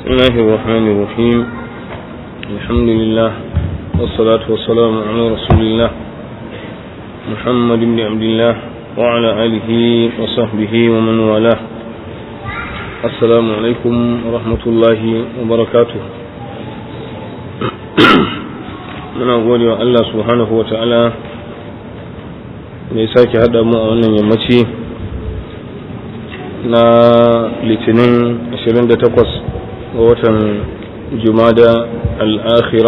بسم الله الرحمن الرحيم الحمد لله والصلاة والسلام على رسول الله محمد بن عبد الله وعلى آله وصحبه ومن والاه السلام عليكم ورحمة الله وبركاته من أقول الله سبحانه وتعالى mai sake haɗa mu a wannan yammaci na litinin 28 ga watan jumada al'akhira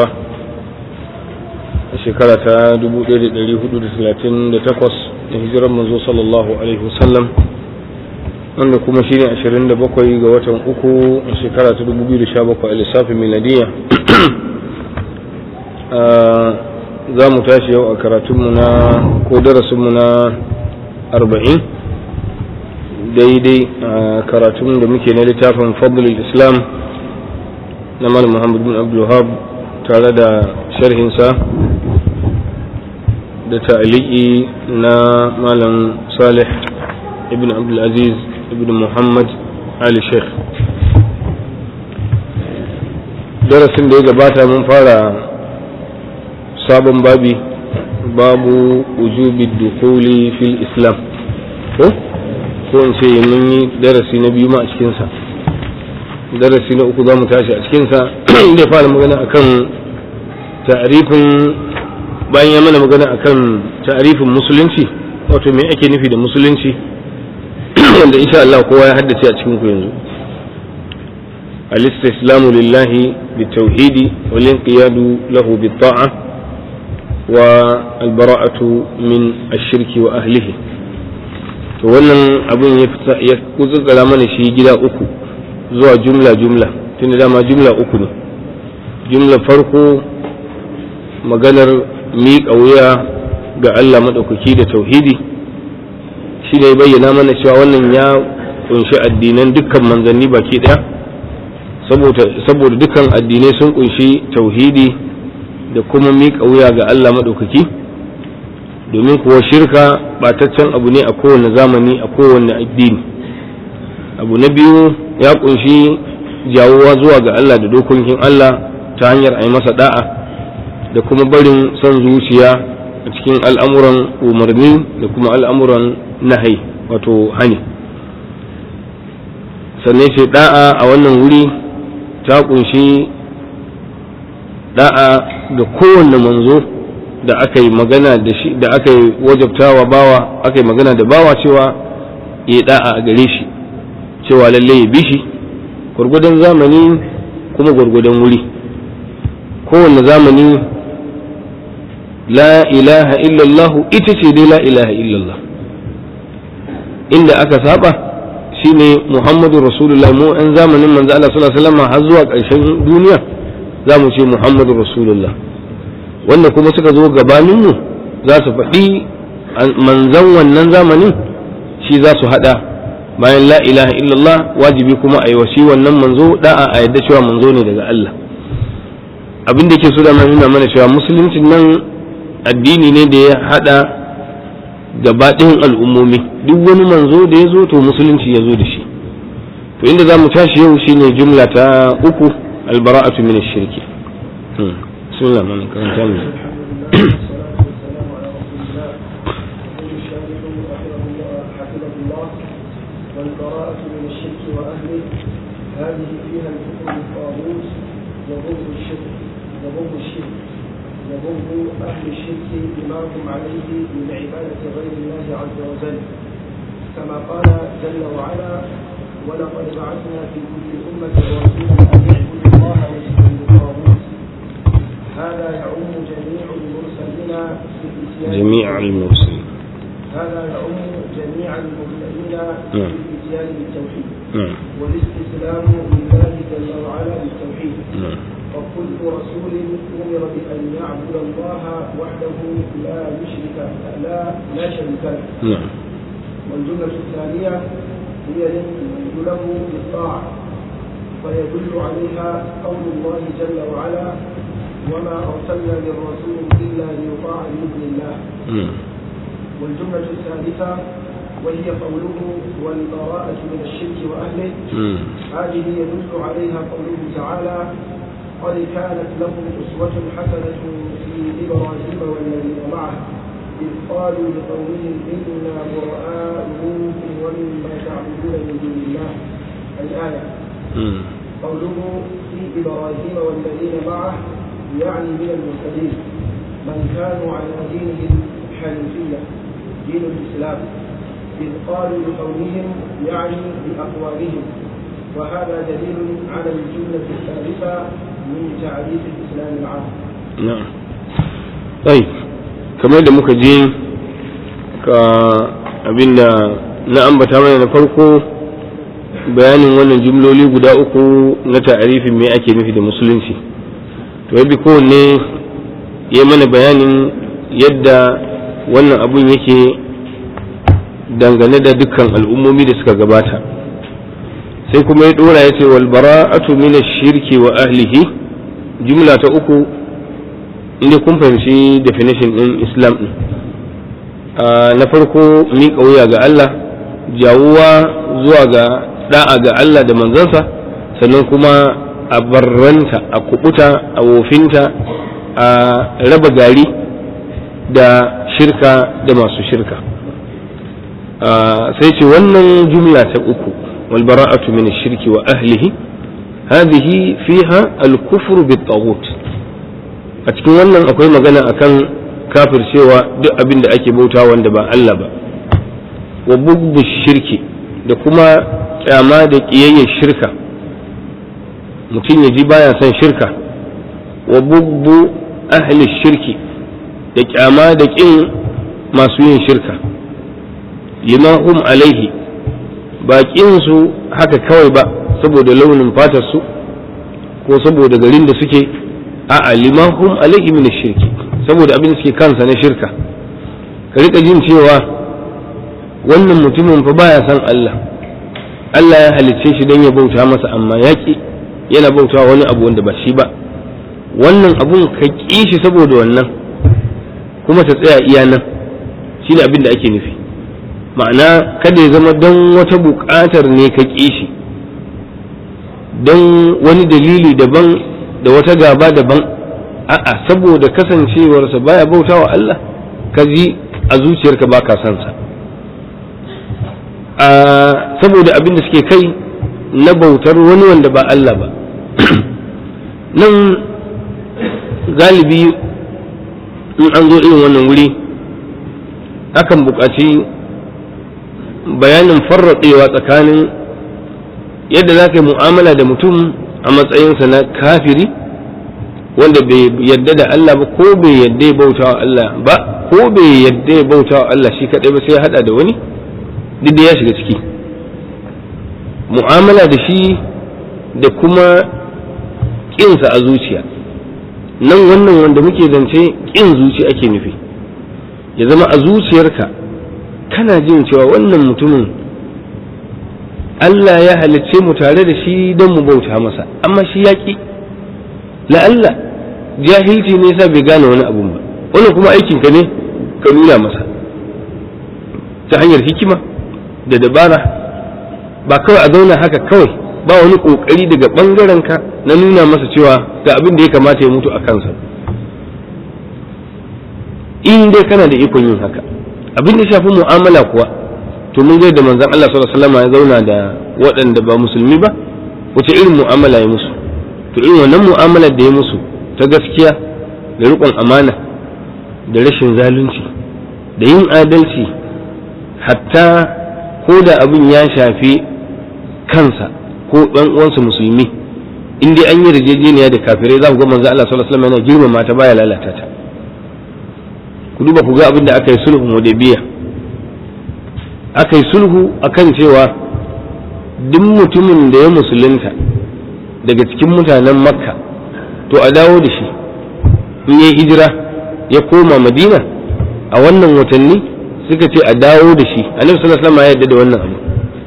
a shekara ta 1438 da hijirar manzo sallallahu alaihi wasallam wanda kuma shine 27 ga watan uku a shekara ta 2017 a lissafin miladiya za mu tashi yau a karatunmu na ko darasinmu na arba'in daidai a karatun da muke na littafin fadlul islam na malam muhammad bin abdulhab tare da sharhinsa da ta'aliki na malam salih ibn abdulaziz ibn muhammad ali sheikh darasin da ya gabata mun fara sabon babi babu wujubi dukuli fil islam ko ko in ce mun yi darasi na biyu ma a cikinsa darasi na uku za mu tashi a cikinsa da ya fara magana akan ta'arifin bayan ya mana magana akan ta'arifin musulunci wato me ake nufi da musulunci wanda insha Allah kowa ya haddace a cikin ku yanzu al-istislamu lillahi bitawhidi wal inqiyadu lahu bit-ta'ah والبراءة من الشرك وأهله to wannan abin ya kutsura mana shi gida uku zuwa jumla jumla tunda dama jumla uku ne jumla farko maganar miƙa wuya ga Allah maɗaukaki da tauhidi shi ne bayyana mana cewa wannan ya kunshi addinan dukkan manzanni baki ɗaya saboda dukkan addinai sun kunshi tauhidi da kuma miƙa wuya ga Allah maɗaukaki domin kuwa shirka ɓataccen abu ne a kowane zamani a kowane addini abu na biyu ya ƙunshi jawowa zuwa ga Allah da dokokin Allah ta hanyar a yi masa da'a da kuma barin son zuciya a cikin al'amuran umarni da kuma al'amuran nahai wato hani sannan ce da'a a wannan wuri ta ƙunshi da'a da kowanne manzo da aka yi magana da shi da aka yi wajabtawa bawa aka yi magana da bawa cewa ya da'a a gare shi cewa lalle ya bi shi gwargwadon zamani kuma gwargwadon wuri kowanne zamani la ilaha illallah ita ce dai la ilaha illallah inda aka saba shine muhammadu rasulullah mu an zamanin manzo Allah sallallahu alaihi wasallam har zuwa ƙarshen duniya za mu ce muhammadu rasulullah wanda kuma suka zo gabaninmu za su faɗi manzan wannan zamanin shi za su haɗa bayan la ilaha illallah wajibi kuma a yi wasi wannan manzo da'a a yadda cewa manzo ne daga Allah abin da ke so da nuna mana cewa musulunci nan addini ne da ya haɗa gabaɗin al'ummomi duk wani manzo da ya zo to musulunci ya zo da shi to inda za mu tashi yau shine jumla ta uku البراءة من الشرك بسم الله الرحمن الرحيم والبراءة من الشرك وأهله هذه فيها الكفر بالطاغوت وبغض الشرك وبغض الشرك وبغض أهل الشرك بما هم عليه من عبادة غير الله عز وجل كما قال جل وعلا ولقد بعثنا في كل أمة رسولا أن يعبدوا الله واجتنبوا الطاغوت هذا يعم جميع المرسلين في الإتيان جميع المرسلين هذا يعم جميع المرسلين في نعم. الإتيان بالتوحيد نعم والاستسلام لله جل وعلا بالتوحيد نعم وكل رسول أمر بأن يعبد الله وحده لا يشرك لا لا شريك له نعم والجملة الثانية هي يدل له بالطاعة فيدل عليها قول الله جل وعلا وما أرسلنا من رسول إلا ليطاع بإذن الله نعم والجملة الثالثة وهي قوله والبراءة من الشرك وأهله هذه يدل عليها قوله تعالى قد كانت لكم أسوة حسنة في إبراهيم والذين معه إذ قالوا لقومهم إنا براء منكم ومما تعبدون من دون الله الآية قوله في إبراهيم والذين معه يعني من المرسلين من كانوا على دينهم الحنيفية دين الإسلام إذ قالوا لقومهم يعني بأقوالهم وهذا دليل على الجملة الثالثة من تعريف الإسلام العام نعم طيب kamar da muka je ka abinda na ambata mana na farko bayanin wannan jumloli guda uku na ta'arifin me ake nufi da musulunci to yabi kowanne ya mana bayanin yadda wannan abun yake dangane da dukkan al'ummomi da suka gabata sai kuma ya dora ya ce wal bara'atu min shirki wa ahlihi jumla ta uku inda kun fahimci definition din islam din na farko miƙa wuya ga Allah jawuwa zuwa ga da'a ga Allah da manzansa sannan kuma a barranta a kubuta a wofinta a raba gari da shirka da masu shirka sai ce wannan jumla ta uku wal bara'atu min shirki wa ahlihi hadhihi fiha al-kufru bit-taghut a cikin wannan akwai magana akan kafircewa duk abin da ake bauta wanda ba Allah ba wa bugbu shirki da kuma kyama da ƙiyayyar shirka mutum ya ji baya son shirka wa bugbu ahli shirki da kyama da ƙin masu yin shirka lima hum alaihi ba su haka kawai ba saboda launin fatarsu ko saboda garin da suke a'a lima hum alaihi min shirki saboda abin da suke kansa na shirka ka rika jin cewa wannan mutumin fa baya san Allah Allah ya halicce shi don ya bauta masa amma ya ki yana bauta wani abu wanda ba shi ba wannan abun ka ƙi shi saboda wannan kuma ta tsaya iya nan shi ne abin da ake nufi ma'ana kada ya zama don wata buƙatar ne ka ƙi shi don wani dalili daban da wata gaba daban a'a saboda kasancewarsa baya bauta wa Allah ka ji a zuciyarka ba ka son sa saboda abin da suke kai na bautar wani wanda ba Allah ba nan galibi in an zo irin wannan wuri akan buƙaci bayanin farraɗewa tsakanin yadda za ka yi mu'amala da mutum a matsayinsa na kafiri wanda bai yadda da Allah ba ko bai yadda ya bauta wa Allah ba ko bai yadda ya bauta wa Allah shi kaɗai ba sai ya haɗa da wani duk da ya shiga ciki mu'amala da shi da kuma ƙinsa a zuciya nan wannan wanda muke zance ƙin zuci ake nufi ya zama a zuciyarka kana jin cewa wannan mutumin Allah ya halicce mu tare da shi don mu bauta masa amma shi ya ƙi la'alla jahilci ne sa bai gane wani abun ba wannan kuma aikinka ne ka nuna masa ta hanyar hikima da dabara ba kawai a zauna haka kawai ba wani kokari daga bangaren ka na nuna masa cewa ga abin da ya kamata ya mutu a kansa in dai kana da ikon yin haka abin da shafi mu'amala kuwa to mun ga da manzon Allah sallallahu alaihi wasallam ya zauna da waɗanda ba musulmi ba wace irin mu'amala ya musu to irin wannan mu'amalar da ya musu ta gaskiya da riƙon amana da rashin zalunci da yin adalci hatta ko da abin ya shafi kansa ko ɗan uwansa musulmi in dai an yi yarjejeniya da kafirai za ku ga manzo Allah sallallahu alaihi wasallam yana girmama ta baya lalata ta ku duba ku ga abin da aka yi sulhun hudaybiya aka yi sulhu akan cewa duk mutumin da ya musulunta daga cikin mutanen makka to a dawo da shi in yi hijira ya koma madina a wannan watanni suka ce a dawo da shi annabi sallallahu alaihi wasallam ya yarda da wannan abu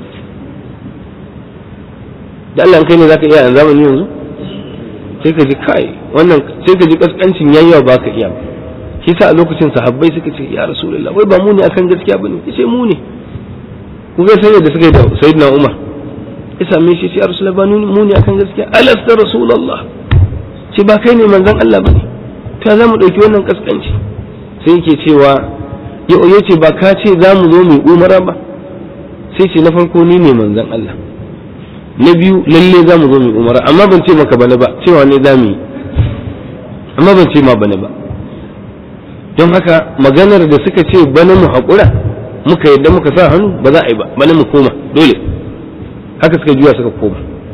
da Allah kai ne zaka iya a zamani yanzu sai ka ji kai wannan sai ka ji kaskancin yayyawa ba ka iya ba shi sa a lokacin sahabbai suka ce ya rasulullah wai ba mu ne akan gaskiya bane yace mu ne ku ga sai da suka yi da sayyidina Umar ya same shi sai Rasulullah ba mu ne akan gaskiya alasta Rasulullah ce ba kai ne manzon Allah bane ta za mu ɗauki wannan kaskanci sai yake cewa ya ce ba ka ce za mu zo mu umara ba sai ce na farko ni ne manzon Allah na biyu lalle za mu zo mu umara amma ban ce maka bane ba cewa ne za mu yi amma ban ce ma bane ba don haka maganar da suka ce bana mu haƙura muka yadda muka sa hannu ba za a yi ba bana mu koma dole haka suka juya suka koma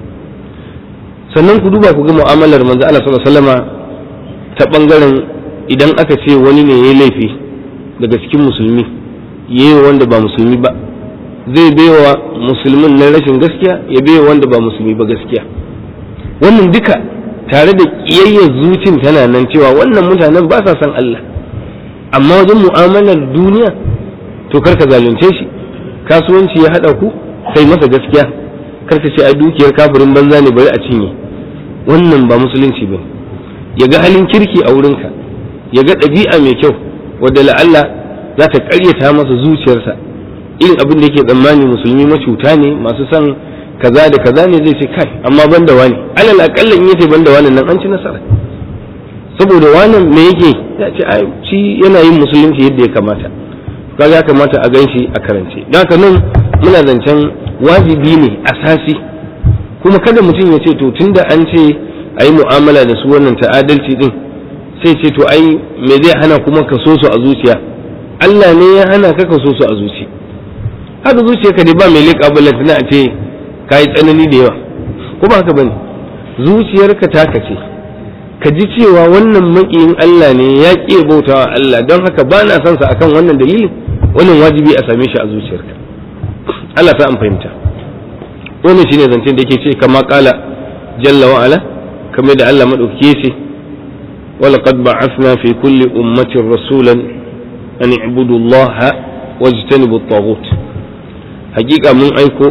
sannan ku duba ku ga mu'amalar manzo Allah sallallahu alaihi wasallama ta bangaren idan aka ce wani ne yayi laifi daga cikin musulmi yayi wanda ba musulmi ba zai baiwa musulmin na rashin gaskiya ya baiwa wanda ba musulmi ba gaskiya wannan duka tare da kiyayyar zucin tana nan cewa wannan mutanen ba sa san Allah amma wajen mu'amalar duniya to karka zalunce shi kasuwanci ya hada ku kai masa gaskiya karka ce a dukiyar kafirin banza ne bari a cinye wannan ba musulunci ba ya ga halin kirki a wurinka ya ga ɗabi'a mai kyau wadda la'alla za ta ƙaryata masa zuciyarsa irin abin da yake tsammani musulmi macuta ne masu son kaza da kaza ne zai ce kai amma ban da wani alal akalla in yace ban da wani nan an ci nasara saboda wannan me yake ya ce ai shi yana yin musulunci yadda ya kamata kaga ya kamata a ganshi a karance don haka nan muna zancen wajibi ne asasi kuma kada mutum ya ce to tunda an ce a yi mu'amala da su wannan ta'adalci din sai ce to ai me zai hana kuma ka so su a zuciya Allah ne ya hana ka ka so su a zuci haka zuciya ka dai ba mai leƙa balantana a ce ka yi tsanani da yawa ko ba haka bane zuciyarka taka ce ka ji cewa wannan maƙiyin Allah ne ya ƙi bautawa Allah don haka ba na son sa akan wannan dalilin wannan wajibi a same shi a zuciyarka Allah ta an fahimta wannan shine zancen da yake ce kama kala jalla wa ala kamar da Allah madaukake ce ولقد بعثنا في كل أمة رسولا أن اعبدوا الله واجتنبوا الطاغوت حقيقة من أيكو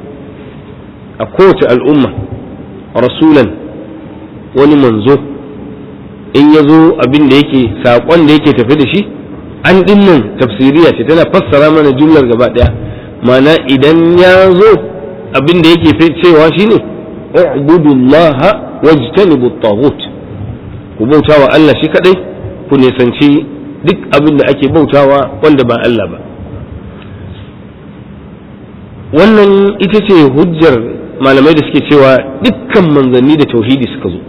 أقوت الأمة رسولا ولمنزو in ya zo abin da yake saƙon da yake tafi da shi an dinnan tafsiriya ce tana fassara mana jumlar gaba ɗaya mana idan ya zo abin da yake cewa shine ubudullaha wajtanibu taghut ku bautawa Allah shi kadai ku nisanci duk abin da ake bautawa wanda ba Allah ba wannan ita ce hujjar malamai da suke cewa dukkan manzanni da tauhidi suka zo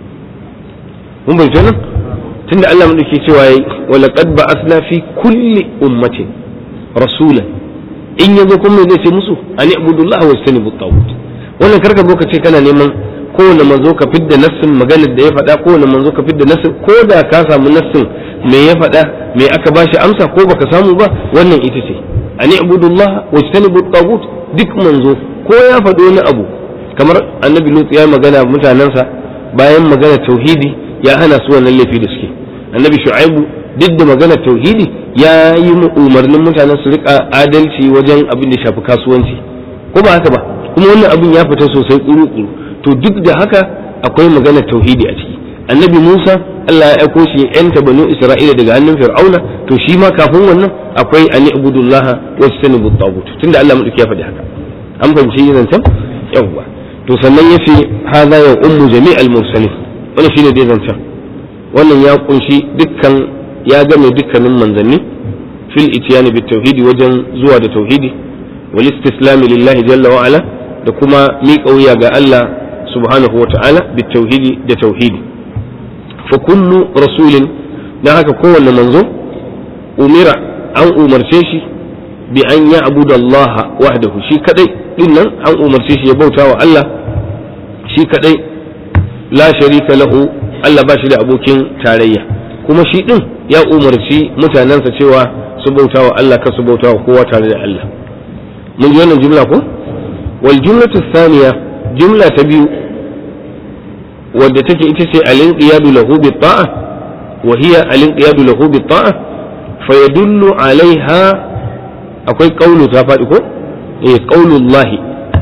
mun bai nan tunda Allah mun dake cewa yayi wa laqad ba'athna fi kulli ummatin rasulan in yazo kuma zai ce musu an ibudullah wa istanibu tawut wannan karka zo ka ce kana neman kowane manzo ka fidda nassin maganar da ya faɗa kowane manzo ka fidda nassin ko da ka samu nassin me ya faɗa me aka bashi amsa ko baka samu ba wannan ita ce an ibudullah wa istanibu tawut duk manzo ko ya faɗo wani abu kamar annabi lut ya magana mutanensa bayan magana tauhidi ya hana su wannan laifi da suke annabi shu'aibu duk da magana tauhidi ya yi umarnin mutanen su rika adalci wajen abin da shafi kasuwanci ko ba haka ba kuma wannan abin ya fita sosai kuru-kuru to duk da haka akwai magana tauhidi a ciki annabi musa allah ya aiko shi yanta banu isra'ila daga hannun fir'auna to shi ma kafin wannan akwai ani ibudullaha wa istanibu tagut tunda allah madauki ya faɗi haka an fahimci zancen yawwa to sannan yace hadha ya ummu jami'al mursalin wannan shine dai zancen wannan ya kunshi dukkan ya game dukkanin manzanni fil itiyani bit tauhidi wajen zuwa da tauhidi wal istislami lillahi jalla wa ala da kuma miƙa wuya ga Allah subhanahu wa ta'ala bit tauhidi da tauhidi fa kullu rasulin dan haka kowanne manzo umira an umarce shi bi an ya abudallaha wahdahu shi kadai dinnan an umarce shi ya bauta wa Allah shi kadai la sharika lahu Allah ba shi da abokin tarayya kuma shi din ya umarci mutanensa cewa su bauta wa Allah ka su bauta wa kowa tare da Allah mun ji wannan jumla ko wal jumlatu thaniya jumla ta biyu wadda take ita ce alin qiyadu lahu bi ta'a wa hiya alin qiyadu lahu bi ta'a fa yadullu alaiha akwai qaulu ta faɗi ko eh qaulullahi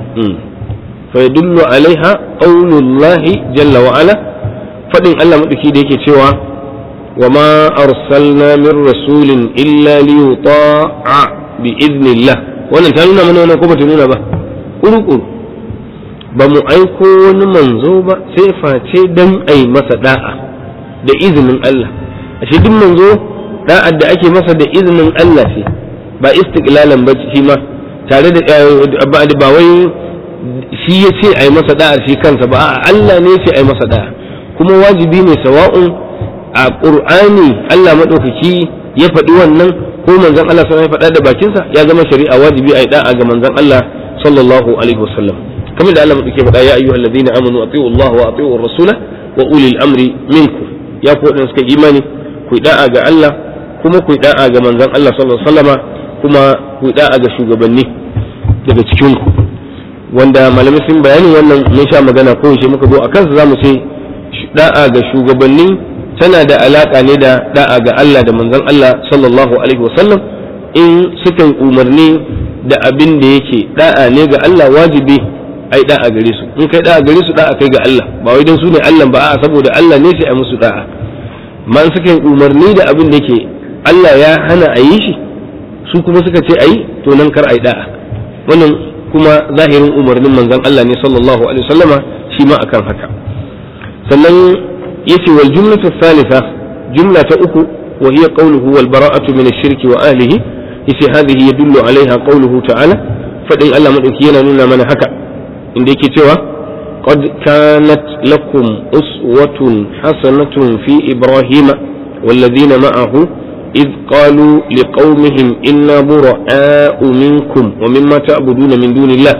fa yadullu alaiha qaulullahi jalla wa ala fadin Allah madauki da yake cewa wa ma arsalna min rasulin illa li yuta'a bi idnillah wannan ta nuna mana wannan ko bata nuna ba kuru-kuru ba mu aiko wani manzo ba sai face dan ai masa da'a da izinin Allah ashe duk manzo da'ar da ake masa da izinin Allah ce ba istiqlalan ba shi ma tare da ba wai shi ya ce ai masa da'ar shi kansa ba a'a Allah ne ce ai masa da'a kuma wajibi ne sawa'un a Qur'ani Allah madaukaki ya faɗi wannan ko manzon Allah sallallahu alaihi faɗa da bakinsa ya zama shari'a wajibi ai da'a ga manzon Allah sallallahu alaihi wasallam kamar da Allah madaukaki faɗa ya ayyuhal ladina amanu atiu Allah wa atiu rasula wa ulil amri minkum ya ku wadanda suka imani ku da'a ga Allah kuma ku da'a ga manzon Allah sallallahu alaihi wasallama kuma ku da'a ga shugabanni daga cikin ku wanda malamai sun bayani wannan mun sha magana ko yaushe muka zo a kansa zamu ce da'a ga shugabanni tana da alaka ne da da'a ga Allah da manzon Allah sallallahu alaihi wasallam in suka umarni da abin da yake da'a ne ga Allah wajibi ai da'a gare su in kai da'a gare su da'a kai ga Allah ba wai dan su ne Allah ba a'a saboda Allah ne sai a musu da'a man suka umarni da abin da yake Allah ya hana a yi shi su kuma suka ce ai to nan kar ai da'a wannan kuma zahirin umarnin manzon Allah ne sallallahu alaihi wasallama shi ma akan haka sannan yace wal jumlatu thalitha jumla ta uku wa hiya qawluhu wal bara'atu min ash-shirki wa ahlihi yace hadhihi yadullu alaiha qawluhu ta'ala fadin Allah madauki yana nuna mana haka inda yake cewa qad kanat lakum uswatun hasanatun fi ibrahima والذين معه إذ قالوا لقومهم إنا براء منكم ومما تعبدون من دون الله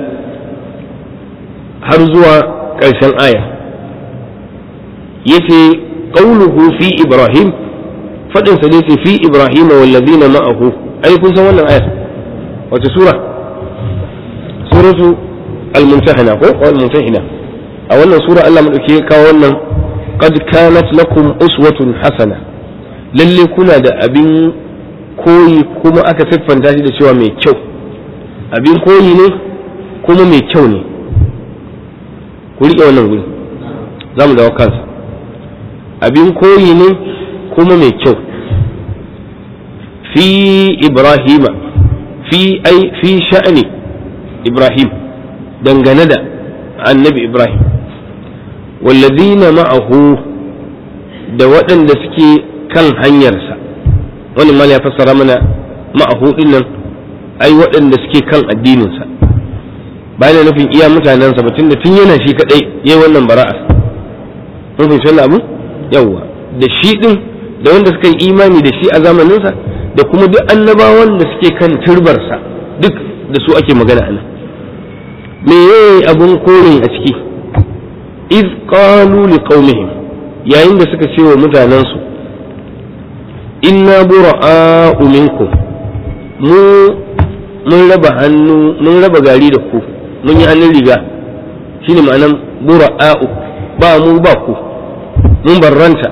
هرزوا كرشان آية يتي قوله في إبراهيم فدن سليسي في إبراهيم والذين معه أي كن سوانا آية وتسورة سورة الممتحنة أو الممتحنة أولا سورة ألا من كاولا قد كانت لكم أسوة حسنة lalle kuna da abin koyi kuma aka siffanta shi da cewa mai kyau abin koyi ne kuma mai kyau ne ku riƙe wannan guri za mu dawo kansa abin koyi ne kuma mai kyau fi ibrahima fi ai fi sha'ani ibrahim dangane da annabi ibrahim wallazina ma'ahu da waɗanda suke kan hanyarsa wani mal ya fassara mana ma'ahu nan ai waɗanda suke kan addininsa bayan nufin iya mutanensa batun da tun yana shi kadai yayi wannan bara'a mun fahimci wannan abu yawwa da shi din da wanda suka yi imani da shi a zamaninsa da kuma duk annabawan da suke kan turbarsa duk da su ake magana anan me yayi abun korin a ciki iz qalu liqaumihim yayin da suka ce wa mutanensu inna bura'a'u minkum mu mun raba hannu mun raba gari da ku mun yi hannun riga shine ma'anan bura'a'u ba mu ba ku mun barranta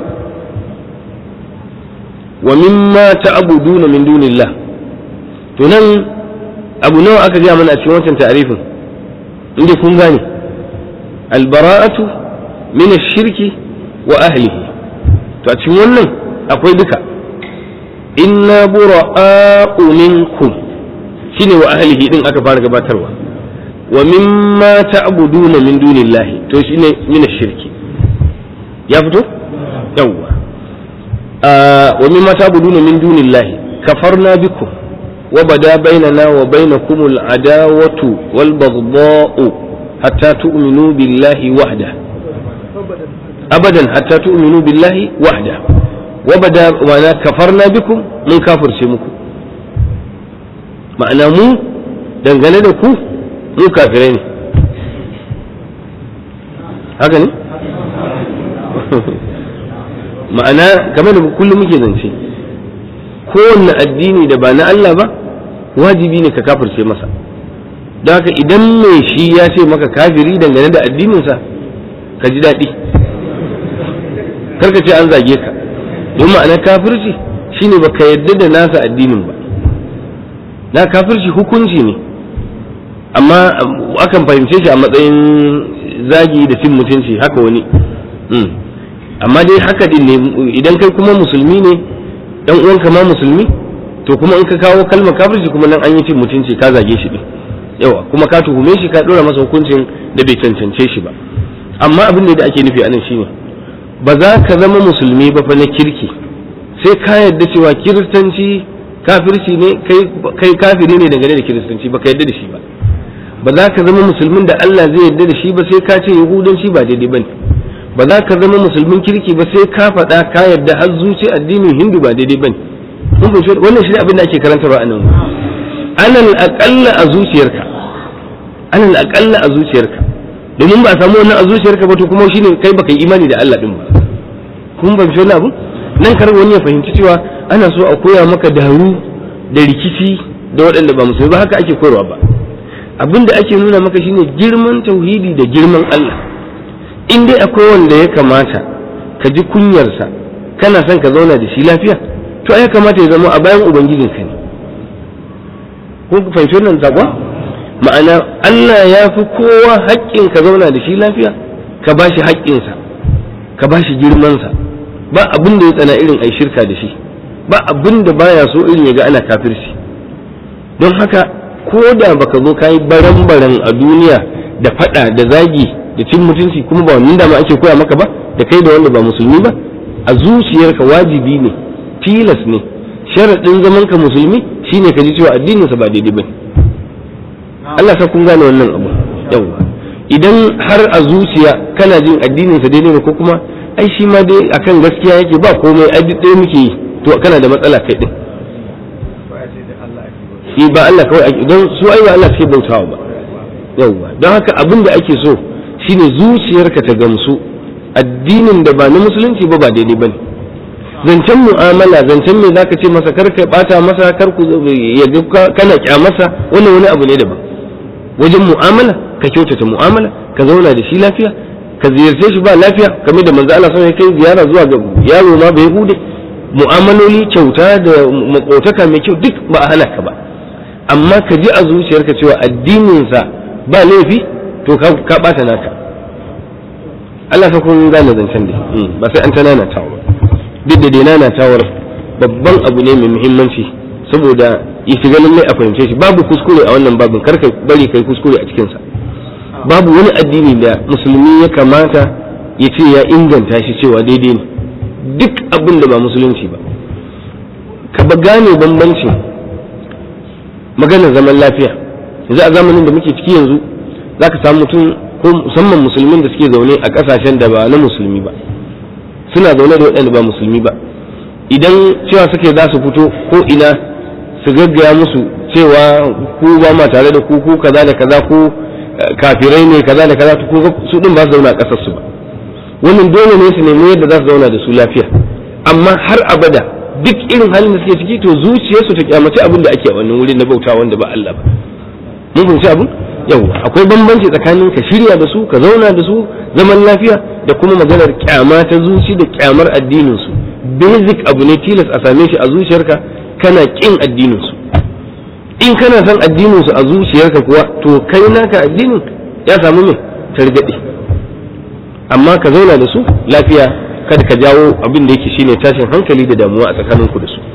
wa mimma ta'buduna min dunillah to nan abu nawa aka gaya mana a cikin wancan ta'arifin inda kun gane albara'atu min ash-shirki wa ahlihi to a cikin wannan akwai duka inna bura'a'u minkum shine wa ahlihi din aka fara gabatarwa wa mimma ta'buduna min dunillahi to shine min ash-shirki ya fito yawwa wa mimma ta'buduna min dunillahi kafarna bikum wa bada bainana wa bainakum al-adawatu wal baghdha'u hatta tu'minu billahi wahda abadan hatta tu'minu billahi wahda wabada ma'ana kafarna bikum mun kafirce muku ma'ana mu dangane da ku mu kafirai ne haka ne ma'ana kamar da kullum muke zance kowanne addini da ba na Allah ba wajibi ne ka kafirce masa don haka idan mai shi ya ce maka kafiri dangane da addininsa ka ji daɗi karka ce an zage ka don ma'ana kafirci shine baka yadda da nasa addinin ba na kafirci hukunci ne amma akan fahimce shi a matsayin zagi da cin mutunci haka wani amma dai haka din ne idan kai kuma musulmi ne dan uwanka ma musulmi to kuma in ka kawo kalmar kafirci kuma nan an yi cin mutunci ka zage shi din yawa kuma ka tuhume shi ka dora masa hukuncin da bai cancance shi ba amma abin da ake nufi anan shine ba za ka zama musulmi ba fa na kirki sai ka yarda cewa kiristanci kafirci ne kai kafiri ne dangane da kiristanci ba ka yarda da shi ba ba za ka zama musulmin da Allah zai yarda da shi ba sai ka ce yahudanci ba daidai bane ba za ka zama musulmin kirki ba sai ka faɗa ka yarda har zuci addinin hindu ba daidai bane mun fahimci wannan shi ne abin da ake karantarwa a nan alal aqalla a zuciyarka alal aqalla a zuciyarka domin ba a samu wannan a zuciyarka ba to kuma shine kai baka yi imani da Allah din ba kun fahimci wannan abu nan kar wani ya fahimci cewa ana so a koya maka daru da rikici da waɗanda ba musulmi ba haka ake koyarwa ba abin da ake nuna maka shine girman tauhidi da girman Allah in dai akwai wanda ya kamata ka ji kunyarsa kana son ka zauna da shi lafiya to ya kamata ya zama a bayan ubangijinka ne kun fahimci wannan sakon ma'ana Allah ya fi kowa haƙƙin ka zauna da shi lafiya ka ba shi haƙƙinsa ka ba shi girmansa ba abin da ya tsana irin ai shirka da shi ba abin da baya so irin ya ga ana kafirci don haka ko da baka zo kayi baran-baran a duniya da fada da zagi da cin mutunci kuma ba wannan dama ake koya maka ba da kai da wanda ba musulmi ba a zuciyarka wajibi ne tilas ne sharaɗin zaman ka musulmi shine ka ji cewa addininsa ba daidai ba Allah sa kun gane wannan abu yawa idan har a zuciya kana jin addininsa daidai ne ko kuma ai shi ma dai akan gaskiya yake ba komai ai duk ɗaya muke yi to kana da matsala kai din shi ba Allah kawai ake don su ai ba Allah suke bautawa ba yawwa don haka abin da ake so shine zuciyarka ta gamsu addinin da ba na musulunci ba ba daidai bane zancen mu'amala zancen me zaka ce masa kar ka bata masa kar ku ya kana kyamarsa wannan wani abu ne daban wajen mu'amala ka kyautata mu'amala ka zauna da shi lafiya ka ziyarce shi ba lafiya kamar da manzo Allah sai kai ziyara zuwa ga yaro ma bai hude mu'amaloli kyauta da makotaka mai kyau duk ba a hana ka ba amma ka ji a zuciyarka cewa addininsa ba laifi to ka bata naka Allah fa kun gane zancen da ba sai an tanana tawa duk da dai nana tawar babban abu ne mai muhimmanci saboda ya shiga lallai a fahimce shi babu kuskure a wannan babin karka bari kai kuskure a cikinsa babu wani addini da musulmi ya kamata ya ce ya inganta shi cewa daidai ne duk abin da ba musulunci ba ka ba gane bambancin maganar zaman lafiya yanzu a zamanin da muke ciki yanzu za ka samu mutum ko musamman musulmin da suke zaune a ƙasashen da ba na musulmi ba suna zaune da waɗanda ba musulmi ba idan cewa suke za su fito ko ina su gaggaya musu cewa ku ba ma tare da ku ku kaza da kaza ku kafirai ne kaza da kaza su din ba su zauna a ƙasar su ba wannan dole ne su nemi yadda za su zauna da su lafiya amma har abada duk irin halin da suke ciki to zuciyarsu ta kyamaci abin da ake a wannan wurin na bauta wanda ba Allah ba mun fahimci abin yau akwai bambanci tsakanin ka shirya da su ka zauna da su zaman lafiya da kuma maganar kyama ta zuci da kyamar addinin su basic abu ne tilas a same shi a zuciyarka kana kin addinin su in kana son addinin su a zuciyarka kuwa to kai naka addinin ya samu mai targaɗe amma ka zauna da su lafiya kada ka jawo abin da yake shine tashin hankali da damuwa a tsakaninku da su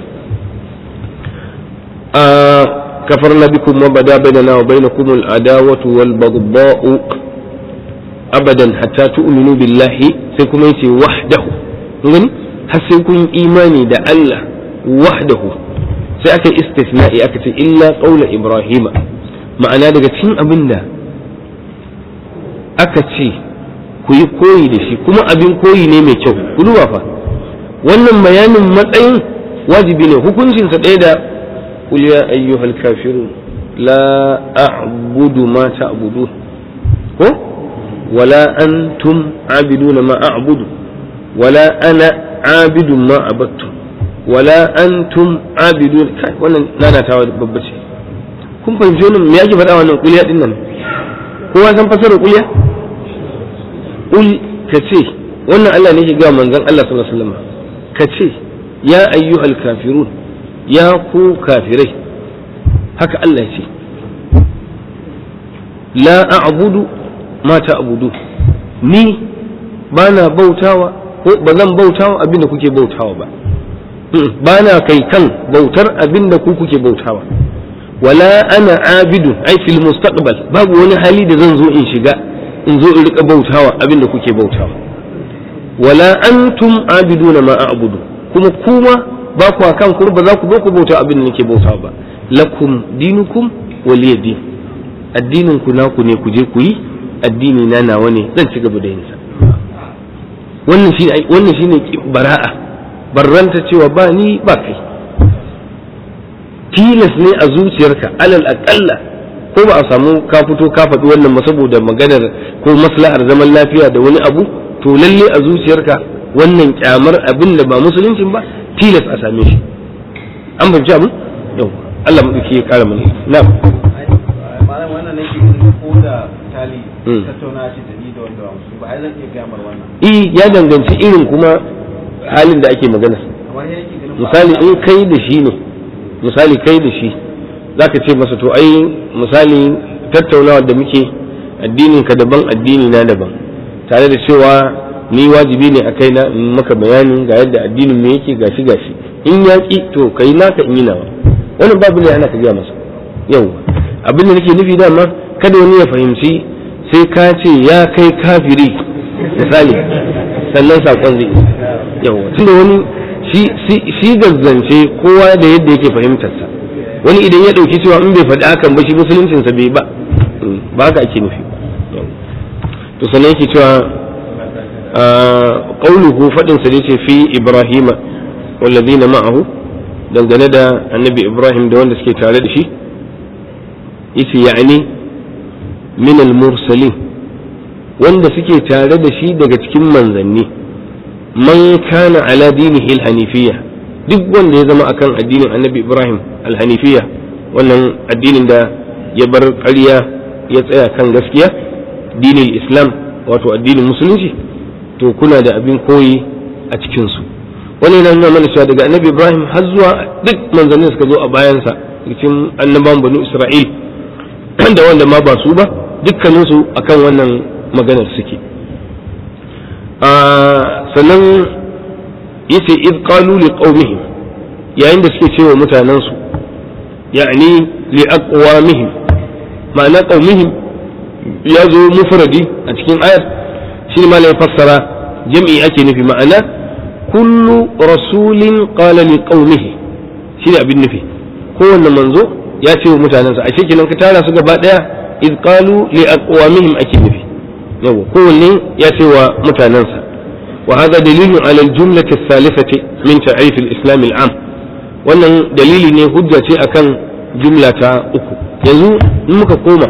كفرنا بكم وبدا بيننا وبينكم العداوة والبغضاء أبدا حتى تؤمنوا بالله سيكون يتي وحده يعني حسيكون إيماني دا الله وحده سيأكل استثناء أكت إلا قول إبراهيم معنى daga cikin abin da aka ce ku yi koyi da shi kuma abin koyi ne mai kyau ku duba fa wannan bayanin matsayin wajibi ne hukuncinsa ɗaya da قل يا أيها الكافرون لا أعبد ما تعبدون هو ولا أنتم عابدون ما أعبد ولا أنا عابد ما عبدتم ولا أنتم عابدون wannan nana ta babbace kun fahimci wannan me yake faɗa wannan kuliya din nan kowa san fasarar kuliya kul ka ce wannan Allah ne ke ga manzon Allah sallallahu alaihi wasallam ka ce ya ayyuhal kafirun ya ku kafirai haka Allah ya ce la a'budu ma ta'budu ni ba na bautawa ko ba zan bautawa abin da kuke bautawa ba ba na kai kan bautar abin da ku kuke bautawa wala ana abidu ai fil mustaqbal babu wani hali da zan zo in shiga in zo in rika bautawa abin da kuke bautawa wala antum abiduna ma a'budu kuma kuma ba ku kan ku ba za ku zo ku bauta abin da nake bautawa ba lakum dinukum waliya din addinin ku naku ne ku je ku yi addini na nawa ne zan ci gaba da yin sa wannan shine wannan shine bara'a barranta cewa ba ni ba kai tilas ne a zuciyarka alal aƙalla ko ba a samu ka fito ka faɗi wannan ba saboda maganar ko maslahar zaman lafiya da wani abu to lalle a zuciyarka wannan kyamar abin da ba musuluncin ba tilas a same shi an fahimci abu yau Allah mu ya kara mana na'am malam wannan nake ganin ko da tali tattauna ce da ni da wanda ba musu ba ai zan iya gamar wannan eh ya danganci irin kuma halin da ake magana amma sai nake ganin misali in kai da shi ne misali kai da shi zaka ce masa to ai misali tattaunawa da muke addinin ka daban addini na daban tare da cewa ni wajibi ne a kaina in maka bayani ga yadda addinin me yake gashi gashi in ya ki to kai naka in yi nawa wannan babu ne ana ka gaya masa yau abin da nake nufi dama kada wani ya fahimci sai ka ce ya kai kafiri misali sannan sakon zai yau tunda wani shi gazzance kowa da yadda yake fahimtarsa wani idan ya ɗauki cewa in bai faɗi hakan ba shi musuluncinsa bai ba ba haka ake nufi to sannan yake cewa ƙauluhu faɗinsa da ce fi ibrahima wallazina ma'ahu dangane da annabi ibrahim da wanda suke tare da shi yace ya'ani min al-mursalin wanda suke tare da shi daga cikin manzanni man kana ala dinihi al-hanifiyya duk wanda ya zama akan addinin annabi ibrahim al-hanifiyya wannan addinin da ya bar ƙarya ya tsaya kan gaskiya dinin islam wato addinin musulunci to kuna da abin koyi a cikinsu wani yana nuna mana cewa daga annabi ibrahim har zuwa duk manzannin suka zo a bayansa cikin annaban banu isra'il da wanda ma ba su ba dukkaninsu akan wannan maganar suke sannan yace id qalu li qaumihim yayin da suke cewa mutanensu ya'ni li aqwamihim ma'ana qaumihim ya zo mufradi a cikin ayar shi ma ya fassara jam'i ake nufi ma'ana kullu rasulin qala li qaumihi shi ne abin nufi kowanne manzo ya ce wa mutanensa a shekinan ka tara su gaba daya id qalu li aqwamihim ake nufi yawa kowanne ya ce wa mutanensa wa hadha dalilun ala al-jumlati ath-thalithati min ta'rif al-islam al-am wannan dalili ne hujja ce akan jumla ta uku yanzu in muka koma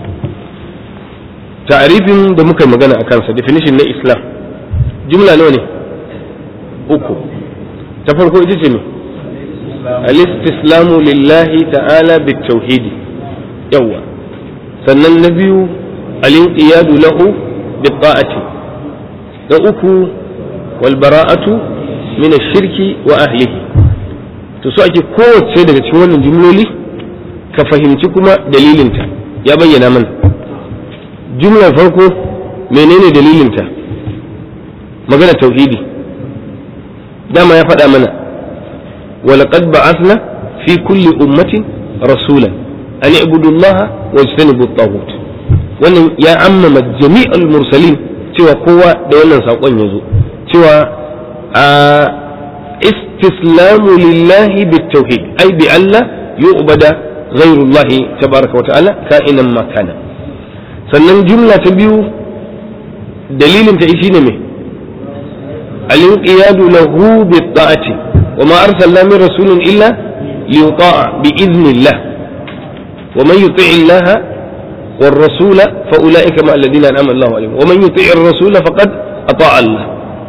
ta'rifin da muka magana a kansa definition na islam jumla nawa ne uku ta farko ita ce ne al-istislamu lillahi ta'ala bit-tauhidi yawa sannan na biyu al-inqiyadu lahu bit-ta'ati da uku wal bara'atu min ash-shirki wa ahlihi to so ake kowace daga cikin wannan jumloli ka fahimci kuma dalilinta ya bayyana mana jumlar farko menene dalilinta magana tauhidi dama ya faɗa mana ولقد بعثنا في كل أمة رسولا أن اعبدوا الله واجتنبوا الطاغوت wannan ya ammama jami'al mursalin cewa kowa da wannan saƙon ya zo cewa a istislamu lillahi bitauhid ai bi Allah yu'bada ghairullahi tabaraka wa ta'ala ka'inan ma kana sannan jumla ta biyu dalilin ta shine me al-inqiyadu lahu bi ta'ati وما أرسلنا من رسول إلا ليطاع بإذن الله ومن يطع الله والرسول فأولئك مع الذين أنعم الله عليهم ومن يطع الرسول فقد أطاع الله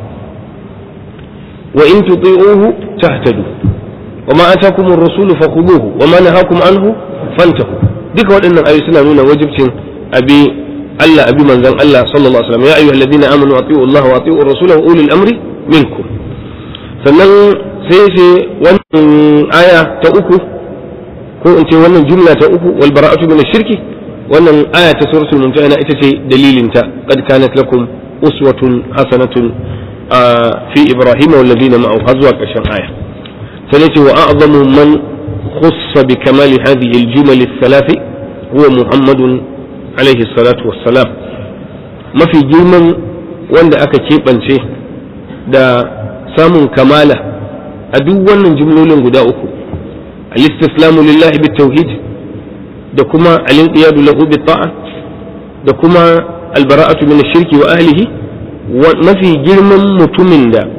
وإن تطيعوه تهتدوا وما أتاكم الرسول فخذوه وما نهاكم عنه فانتهوا duka waɗannan ayoyi suna nuna wajibcin abi Allah abi manzon Allah sallallahu alaihi wasallam ya ayyuhal ladina amanu atiiu Allah wa atiiu ar-rasula wa ulil amri minkum sannan sai ce wannan aya ta uku ko in ce wannan jumla ta uku wal bara'atu min shirki wannan aya ta suratul mumtahina ita ce dalilinta qad kanat lakum uswatun hasanatun fi ibrahim wal ladina ma'ahu har zuwa ƙarshen aya سنتي وأعظم من خص بكمال هذه الجمل الثلاث هو محمد عليه الصلاة والسلام ما في جرما وند أكا كيبانشي دا سام كمالة أدوانا جملول قدا أكو الاستسلام لله بالتوحيد da kuma alinqiyadu lahu bi ta'a da kuma albara'atu min ash-shirki wa ahlihi mafi girman mutumin da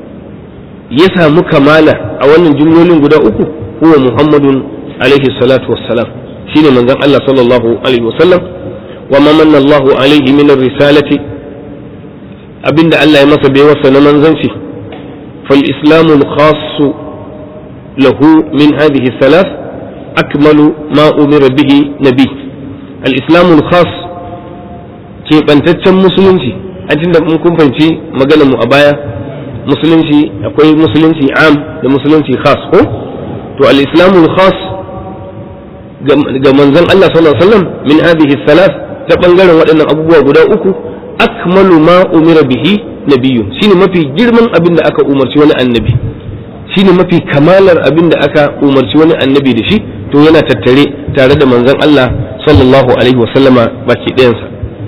ya samu kamala a wannan jumlolin guda uku huwa muhammadun alaihi salatu wassalam shine manzon Allah sallallahu alaihi wasallam wa ma manna Allah alaihi min risalati abinda Allah ya masa bai wasa na manzanci fal islamu al-khassu lahu min hadhihi thalath akmalu ma umira bihi nabi al-islamu al-khass keɓantaccen musulunci a da mun kun fahimci maganar mu a baya musulunci akwai musulunci am da musulunci khas ko to al-islamu al-khas ga manzon Allah sallallahu alaihi wasallam min hadhihi thalath ta bangaren waɗannan abubuwa guda uku akmalu ma umira bihi nabiyyun shine mafi girman abin da aka umarci wani annabi shine mafi kamalar abin da aka umarci wani annabi da shi to yana tattare tare da manzon Allah sallallahu alaihi wasallama baki ɗayansa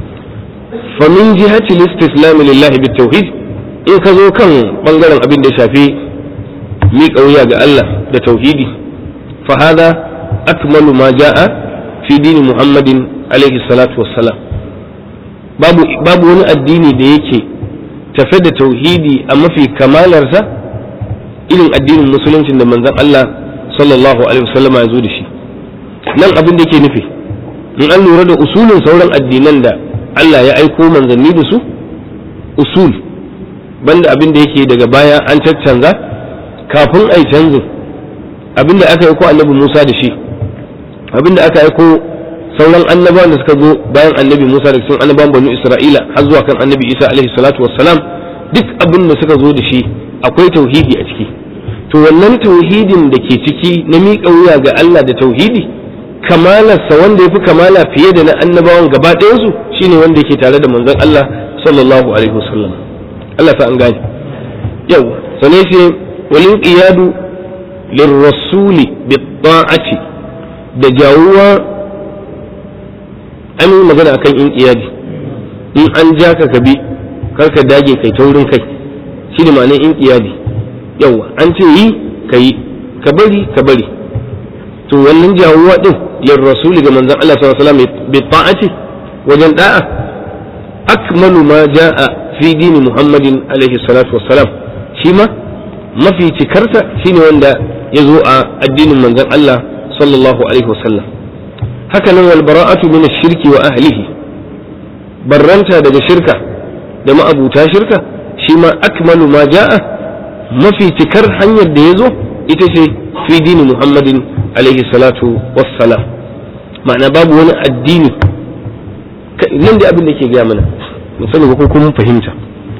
fa min jihati al-istislam lillahi bit-tauhid in ka zo kan bangaren abin da ya shafi miƙa wuya ga Allah da tauhidi fa hada akmalu ma jaa fi dini Muhammadin alaihi salatu wassalam babu babu wani addini da yake tafe da tauhidi a mafi kamalarsa irin addinin musuluncin da manzon Allah sallallahu alaihi wasallama ya zo da shi nan abin da yake nufi in an lura da usulin sauran addinan da Allah ya aiko manzanni da su usul banda abin da yake daga baya an caccanza kafin ai canzin abin da aka aiko annabi Musa da shi abin da aka aiko sauran annabawan da suka zo bayan annabi Musa da cikin annabawan banu Isra'ila har zuwa kan annabi Isa alaihi salatu wassalam duk abin da suka zo da shi akwai tauhidi a ciki to wannan tauhidin da ke ciki na miƙa wuya ga Allah da tauhidi kamalarsa wanda ya fi kamala fiye da na annabawan gaba ɗayansu shine wanda yake tare da manzon Allah sallallahu alaihi wasallam Allah sa an gane yau sane ce walin qiyadu lirrasuli bi ta'ati da jawuwa an magana akan in qiyadi in an ja ka bi karka dage kai taurin kai shine ma'anar in qiyadi yawa an ce yi ka yi ka bari ka bari to wannan jawuwa din lir rasuli ga manzon Allah sallallahu alaihi wasallam bi ta'ati wajen da'a akmalu ma jaa fi dini muhammadin alaihi salatu wassalam shi ma mafi cikarsa shine wanda ya zo a addinin manzon Allah sallallahu alaihi wasallam haka nan wal bara'atu min ash-shirki wa ahlihi barranta daga shirka da ma'abuta shirka shi ma akmalu ma jaa mafi cikar hanyar da ya zo ita ce fi dini muhammadin alaihi salatu wassalam ma'ana babu wani addini nan da abin da ke gaya mana musamman ko kuma fahimta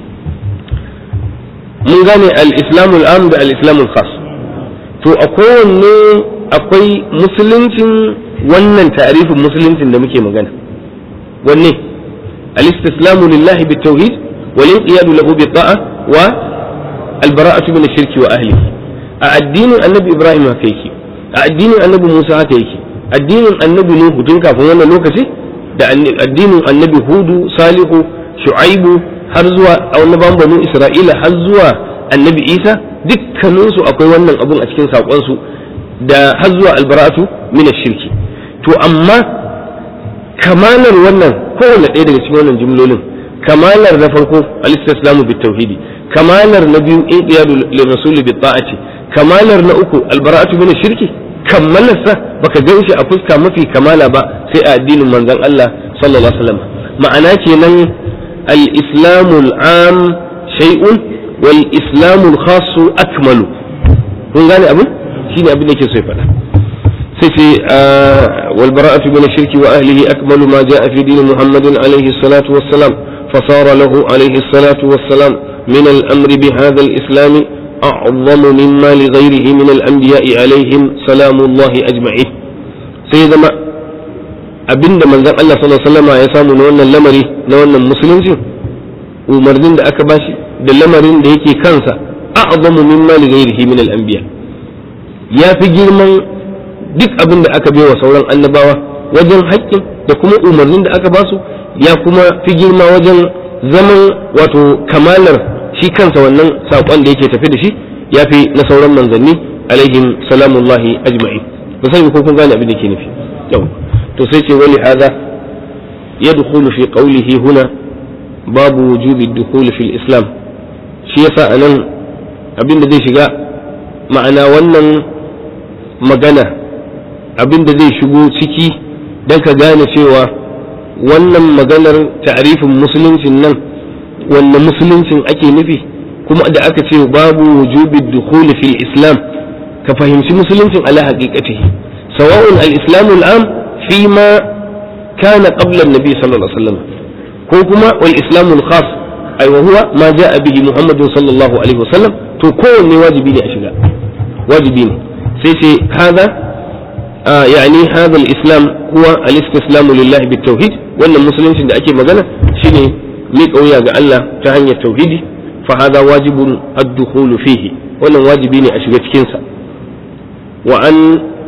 mun gane al-islamu al-am da al-islamu al-khas to a kowanne akwai musuluncin wannan ta'arifin musuluncin da muke magana wanne al-istislamu lillahi bit-tauhid wal inqiyadu lahu bi-ta'a wa al-bara'atu min ash-shirki wa ahlihi a addinin annabi ibrahim haka yake a addinin annabi musa haka yake addinin annabi nuhu tun kafin wannan lokaci da addinin annabi hudu salihu shu'aibu har zuwa annaban banu isra'ila har zuwa annabi isa dukkaninsu akwai wannan abun a cikin saƙonsu da har zuwa albaratu min shirki to amma kamalar wannan kowanne ɗaya daga cikin wannan jumlolin kamalar na farko al-istislamu bit tauhidi kamalar na biyu inqiyadu lir rasul bit ta'ati kamalar na uku albara'atu min shirki kammalarsa baka gan shi a fuska mafi kamala ba sai a addinin manzon Allah sallallahu alaihi wasallam ma'ana kenan al-islamu al-am shay'un wal islamu al-khass akmalu kun gane abin shine abin da yake so ya faɗa sai ce wal bara'atu min shirki wa ahlihi akmalu ma ja'a fi din muhammadin alaihi salatu wassalam فصار له عليه الصلاة والسلام من الأمر بهذا الإسلام أعظم مما لغيره من الأنبياء عليهم سلام الله أجمعين سيدنا abinda manzon Allah sallallahu alaihi wasallam ya samu na wannan lamari na wannan musulunci umarnin da aka bashi da lamarin da yake kansa a'zamu mimma li ghairihi min al-anbiya ya fi girman duk abin da aka baiwa sauran annabawa wajen haƙƙin da kuma umarnin da aka ba su ya kuma fi girma wajen zaman wato kamalar shi kansa wannan saƙon da yake tafi da shi ya fi na sauran manzanni alaihim salamullahi ajma'in ba sai ko kun gane abin da ke nufi yau to sai ce wani hada yadkhulu fi qawlihi huna babu wujubi dukhul fi islam shi yasa anan abin da zai shiga ma'ana wannan magana abin da zai shigo ciki don ka gane cewa wannan maganar ta'arifin musuluncin nan wanne musuluncin ake nufi kuma da aka ce babu wujubi dukhul fil islam ka fahimci musuluncin ala haqiqatihi sawa'un al-islam al-am fi ma kana qabla an-nabi sallallahu alaihi wasallam ko kuma wal islam al-khas ay wa huwa ma jaa bihi muhammadun sallallahu alaihi wasallam to kowanne wajibi ne a shiga wajibi ne sai ce hada يعني هذا الإسلام هو الاستسلام لله بالتوحيد وأن المسلمين da ake magana shine miƙa wuya ga Allah ta hanyar tauhidi fa hada wajibun ad-dukhulu fihi wannan wajibi ne a shiga cikin sa wa an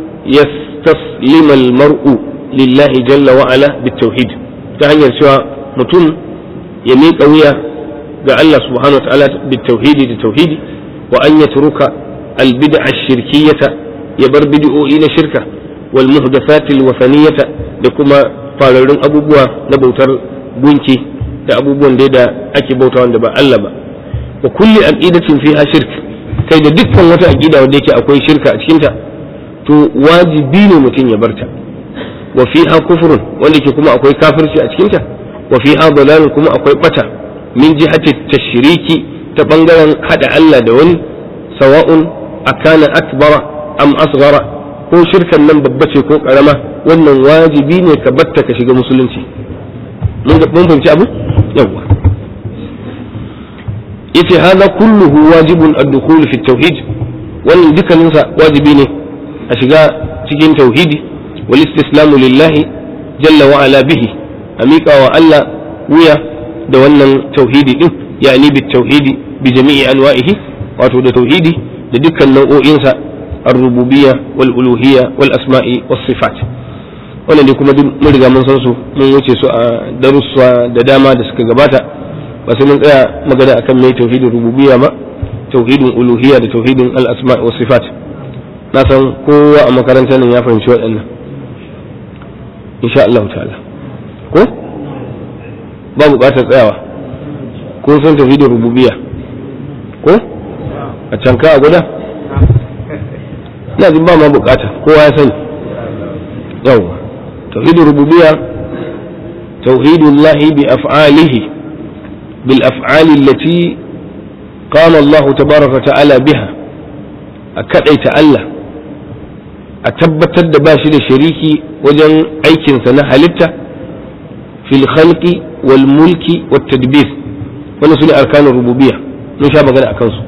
yastaslima al-mar'u lillahi jalla wa ala bit-tauhid ta hanyar cewa mutum ya miƙa wuya ga Allah subhanahu wa ta'ala bit-tauhidi da tauhidi wa an yatruka al-bid'a ash-shirkiyyata ya bar bid'o'i na shirka wal muhdathatil wasaniyata da kuma fararrun abubuwa na bautar gunki da abubuwan da ake bauta wanda ba Allah ba wa kulli aqidatin fiha shirk kai da dukkan wata aqida wanda yake akwai shirka a cikinta to wajibi ne mutum ya barta wa fiha kufrun wanda yake kuma akwai kafirci a cikinta wa fiha dalalun kuma akwai bata min jihati tashriki ta bangaren hada Allah da wani sawa'un akana akbara am asghara ko shirkan nan babba ce ko karama wannan wajibi ne ka batta ka shiga musulunci mun fahimci abu yawa yace hada kulluhu wajibun ad-dukhul fi tauhid wannan dukkanin sa wajibi ne a shiga cikin tauhidi wal istislamu lillahi jalla wa ala bihi a miƙa wa Allah wuya da wannan tauhidi din yani bit tauhidi bi jami'i anwa'ihi wato da tauhidi da dukkan nau'o'insa الربوبية والألوهية والأسماء والصفات wannan dai kuma duk mun riga mun san su mun wuce su a darussa da dama da suka gabata ba sai mun tsaya magana akan mai tauhidin rububiyya ba tauhidin uluhiyya da tauhidin al-asma wa sifat na san kowa a makarantar nan ya fahimci waɗannan insha Allah ta'ala ko ba buƙatar tsayawa ko san tauhidin rububiyya ko a can ka a guda ina jin ba ma bukata kowa ya sani yawwa tauhidul rububiyya tauhidullah bi af'alihi bil af'ali allati qala Allah tabaraka ta'ala biha a kadaita Allah a tabbatar da ba shi da shariki wajen aikinsa na halitta fil khalqi wal mulki wat tadbir wannan sune arkanul rububiyya mun sha magana akan su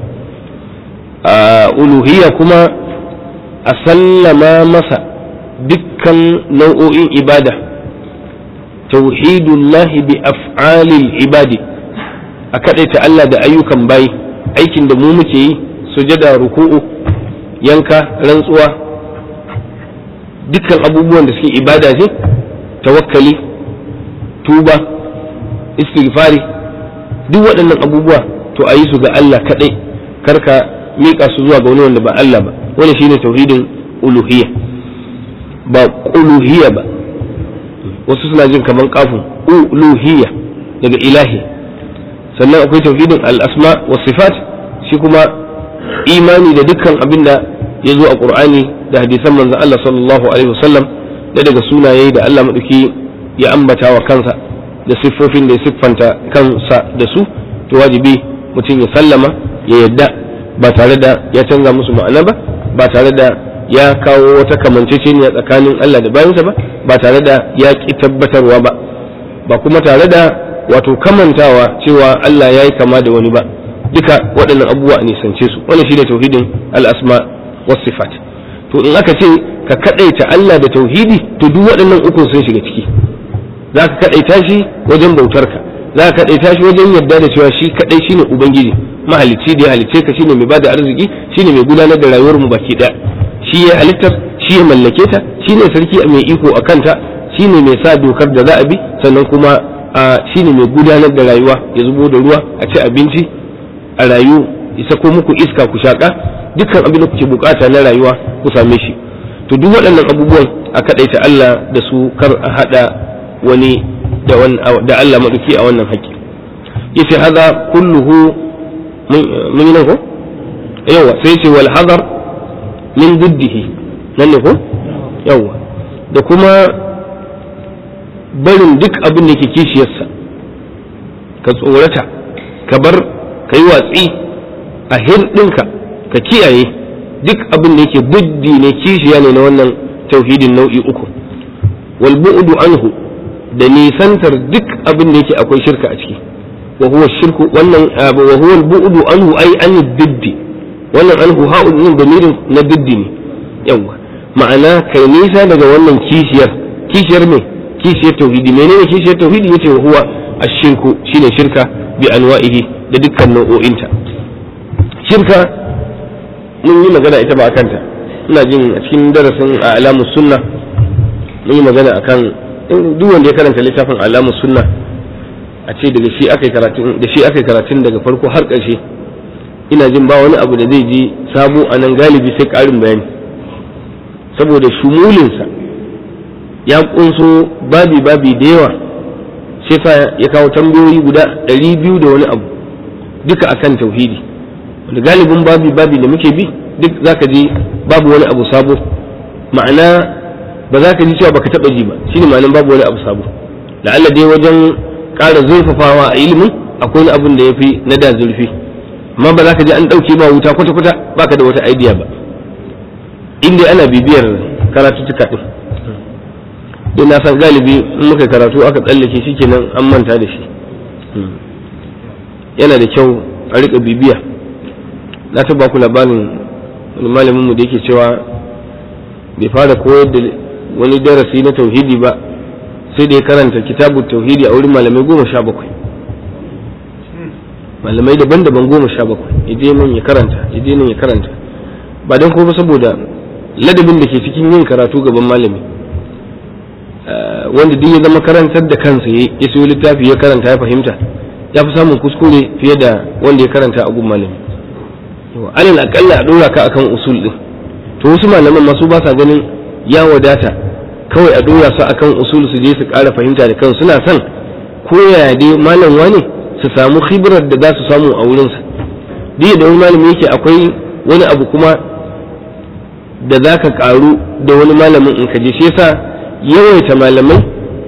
a uluhiyya kuma a sallama masa dukkan nau'o'in ibada tauhidullahi bi af'alil ibadi a kaɗaita Allah da ayyukan bayi aikin da mu muke yi sujada ruku'u yanka rantsuwa dukkan abubuwan da suke ibada ce tawakkali tuba istighfari duk waɗannan abubuwa to a yi su ga Allah kaɗai karka miƙa su zuwa ga wani wanda ba Allah ba wani shine tauhidin uluhiyya ba uluhiyya ba wasu suna jin kaman kafin uluhiyya daga ilahi sannan akwai tauhidin al'asma wa sifat shi kuma imani da dukkan abin da ya zo a qur'ani da hadisan manzon Allah sallallahu alaihi wasallam da daga sunaye da Allah madauki ya ambata wa kansa da siffofin da ya siffanta kansa da su to wajibi mutum ya sallama ya yadda ba tare da ya canza musu ma'ana ba ba tare da ya kawo wata kamanceceniya tsakanin Allah da bayansa ba ba tare da ya ki tabbatarwa ba ba kuma tare da wato kamantawa cewa Allah ya yi kama da wani ba duka waɗannan abubuwa ne sance su wani shi da tauhidin al'asma was sifat to in aka ce ka kadaita Allah da tauhidi to duk waɗannan ukun sun shiga ciki za ka kadaita shi wajen bautarka za ka kadaita shi wajen yarda da cewa shi kadai shine ubangiji mahalicci da ya halicce ka shine mai bada arziki shine mai gudanar da rayuwar mu baki daya shi shi ya halittar shi ya mallake ta shi ne sarki mai iko a kanta shi ne mai sa dokar da za a bi sannan kuma shi ne mai gudanar da rayuwa ya zubo da ruwa a ci abinci a rayu ya sako muku iska ku shaƙa dukkan abin da kuke bukata na rayuwa ku same shi to duk waɗannan abubuwan a kaɗaita Allah da su kar a haɗa wani da Allah maɗauki a wannan haƙƙi yace haza kulluhu mun yi nan ko yawa sai ce wal hazar min diddihi nan ne ko yawa da kuma barin duk abin da ke kishiyarsa ka tsorata ka bar ka yi watsi a hirɗinka ka kiyaye duk abin da yake buddi ne kishiya ne na wannan tauhidin nau'i uku wal bu'du anhu da nisantar duk abin da yake akwai shirka a ciki wa huwa shirku wannan wa huwa al bu'du anhu ay an diddi wannan anhu ha'un din damirin na diddi ne yawa ma'ana kai nisa daga wannan kishiyar kishiyar me kishiyar tauhidi menene kishiyar tauhidi yace wa huwa ashirku shine shirka bi anwa'ihi da dukkan nau'o'inta shirka mun yi magana ita ba a kanta ina jin a cikin darasin a alamus sunna mun yi magana akan duk wanda ya karanta littafin alamus sunna a ce daga shi aka karatun da shi aka karatun daga farko har ƙarshe ina jin ba wani abu da zai ji sabo a nan galibi sai ƙarin bayani saboda shumulinsa ya kunso babi babi da yawa sai sa ya kawo tambayoyi guda ɗari biyu da wani abu duka akan tauhidi wanda galibin babi babi da muke bi duk zaka ji babu wani abu sabo ma'ana ba za ka ji cewa baka taba ji ba shine ma'anan babu wani abu sabo la'alla dai wajen ƙara zurfafawa a ilimin akwai wani abun da ya fi na da zurfi amma ba za ka ji an ɗauke ba wuta kwata-kwata baka da wata idea ba inda ana bibiyar karatuttuka ɗin don na san galibi in muka karatu aka tsallake shi kenan an manta da shi yana da kyau a riƙa bibiya na taba ku labarin wani malaminmu da yake cewa bai fara koyar da wani darasi na tauhidi ba sai da ya karanta kitabu tauhidi a wurin malamai goma sha bakwai malamai daban-daban goma sha bakwai ya nan ya karanta ya nan ya karanta ba don kuma saboda ladabin da ke cikin yin karatu gaban malami wanda duk ya zama karantar da kansa ya siyo littafi ya karanta ya fahimta ya fi samun kuskure fiye da wanda ya karanta a gun malami alal akalla a dora ka akan usul din to wasu malaman masu ba sa ganin ya wadata kawai a dora su akan usul su je su ƙara fahimta da kansu suna son koya dai malam wani su samu khibrar da za su samu a wurinsa duk da wani malami yake akwai wani abu kuma da za ka ƙaru da wani malamin in ka je shi yasa yawaita malamai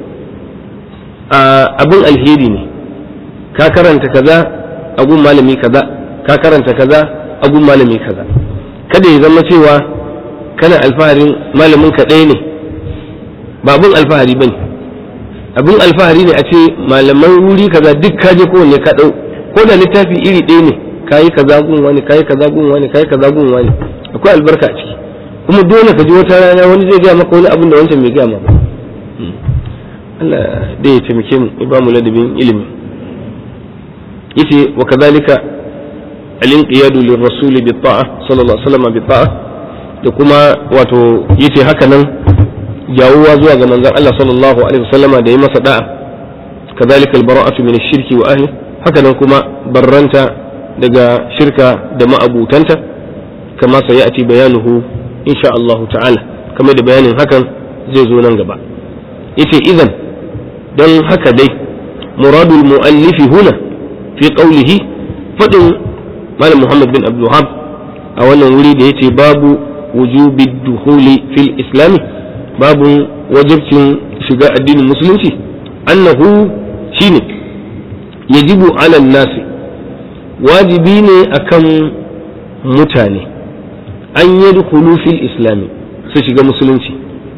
abin alheri ne ka karanta kaza a gun malami kaza ka karanta kaza a gun malami kaza kada ya zama cewa kana alfaharin malamin ka ɗaya ne ba abin alfahari ba ne abin alfahari ne a ce malaman wuri kaza duk ka je kowanne ka ɗau ko da littafi iri ɗaya ne ka yi kaza gun wani ka yi kaza gun wani ka yi kaza gun wani akwai albarka a ciki kuma dole ka ji wata rana wani zai gaya maka wani abin da wancan bai gaya maka Allah dai ya taimake mu ya ba mu ladabin ilimi yace wa kadhalika al-inqiyadu lir-rasul bi-ta'a sallallahu alaihi wasallam bi-ta'a da kuma wato yace haka nan jawuwa zuwa ga manzon Allah sallallahu alaihi wasallam da yi masa da'a kadhalika al-bara'atu min ash-shirki wa ahli haka nan kuma barranta daga shirka da ma'abutanta kama sayati bayanuhu insha Allah ta'ala kamar da bayanin hakan zai zo nan gaba yace idan don haka dai muradul mu'allifi huna fi qawlihi fadin malam Muhammad bin Abdul Wahhab a wannan wuri da yace babu wujubi dukhuli fil islam babu wajibcin shiga addinin musulunci annahu shine yajibu ala nasi wajibi ne akan mutane an yadkhulu fil islami su shiga musulunci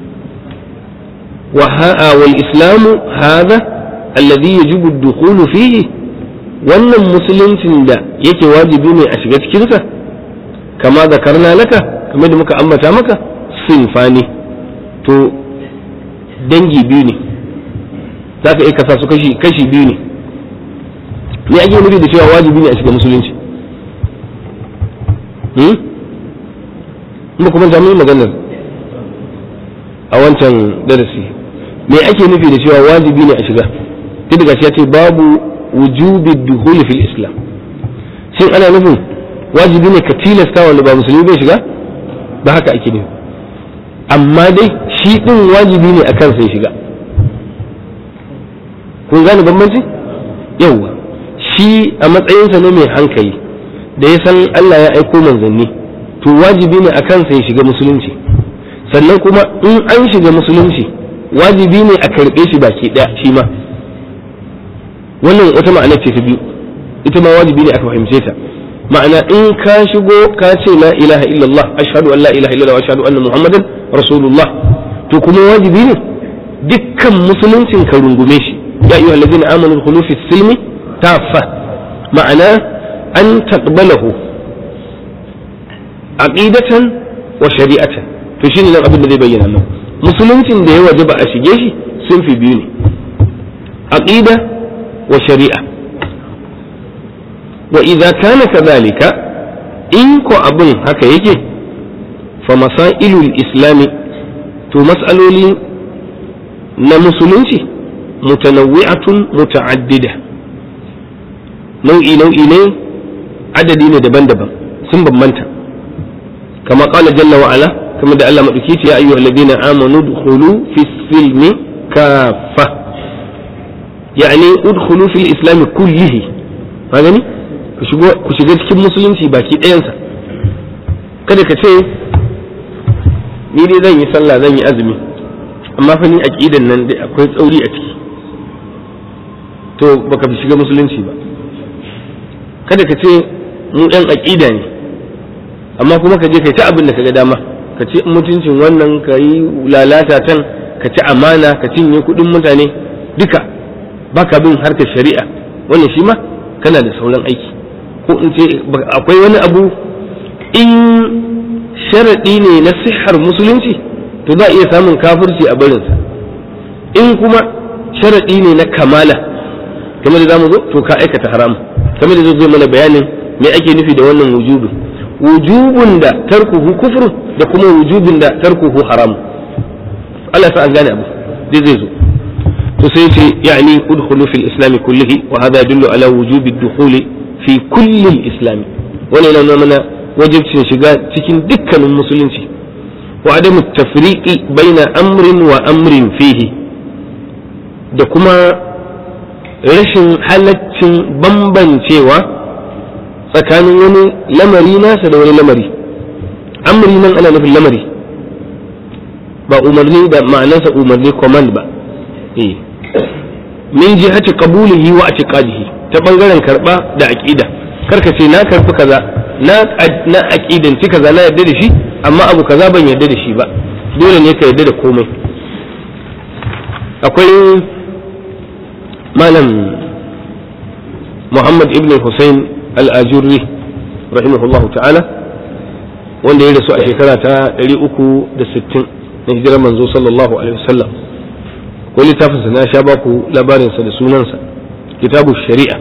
والإسلام هذا الذي يجب الدخول فيه wannan musuluncin da yake wajibi ne a shiga cikinsa kama zakarna laka kamar da muka ambata maka sinfani to dangi biyu ne za ka iya kasa su kashi kashi biyu ne me ake nufi da cewa wajibi ne a shiga musulunci kuma kuma jami'in maganar a wancan darasi me ake nufi da cewa wajibi ne a shiga duk da ya ce babu wujubi duhuli fil islam shin ana nufin wajibi ne ka tilasta wanda ba musulmi bai shiga ba haka ake nufi amma dai shi din wajibi ne a kansa ya shiga kun gane bambanci yauwa shi a matsayinsa ne mai hankali da ya san Allah ya aiko manzanni to wajibi ne a kansa ya shiga musulunci sannan kuma in an shiga musulunci wajibi ne a karɓe shi baki ɗaya shi ma wannan wata ma'ana ce ta biyu ita ma wajibi ne aka fahimce ta ma'ana in ka shigo ka ce la ilaha illallah ashhadu an la ilaha illallah wa ashhadu anna muhammadan rasulullah to kuma wajibi ne dukkan musuluncin ka rungume shi ya ayyuha allazina amanu khulu fi silmi taffa ma'ana an taqbalahu aqidatan wa shari'atan to shine nan abin da zai bayyana nan musuluncin da ya wajaba a shige shi sun fi biyu ne aqida wa shari'a wa idza kana kadhalika in ko abin haka yake fa masailul islami to mas'aloli na musulunci mutanawwi'atun muta'addida nau'i nau'i ne adadi ne daban-daban sun bambanta kama qala jalla wa ala kama da Allah madauki ce ya ayyuhal ladina amanu udkhulu fi silmi kaffa yani udkhulu fil islam kullihi ka gani ku shiga cikin musulunci baki ɗayansa kada ka ce ni dai zan yi sallah zan yi azumi amma fa ni aqidan nan dai akwai tsauri a ciki to baka fi shiga musulunci ba kada ka ce mu ɗan aqida ne amma kuma ka je kai ta abin da kaga dama ka ci mutuncin wannan ka yi lalata can ka ci amana ka cinye kuɗin mutane duka baka bin harkar shari'a wannan shi ma kana da sauran aiki ko in ce akwai wani abu in sharaɗi ne na sihar musulunci to za a iya samun kafirci a barinsa in kuma sharaɗi ne na kamala kamar da za mu zo to ka aikata haram kamar da zai mana bayanin me ake nufi da wannan wujubin wujubun da tarkuhu kufur da kuma wujubin da tarkuhu haram Allah sa an gane abu dai zai zo to sai ce yani udkhulu fil islam kullihi wa hada yadullu ala wujubi dukhuli fi kulli al-islam wannan yana mana wajibcin shiga cikin dukkanin musulunci wa adamu tafriqi baina amrin wa amrin fihi da kuma rashin halaccin bambancewa tsakanin wani lamari nasa da wani lamari amri nan ana nufin lamari ba umarni da ma'anarsa umarni command ba eh min jihati qabulihi wa i'tiqadihi ta bangaren karba da aqida karka ce na karfi kaza na na aqidanci kaza na yarda da shi amma abu kaza ban yarda da shi ba dole ne ka yarda da komai akwai malam Muhammad ibn Hussein al-Ajurri rahimahullahu ta'ala wanda ya rasu a shekara ta 360 na hijirar manzo sallallahu alaihi wasallam ko littafinsa na sha baku labarinsa da sunansa kitabu shari'a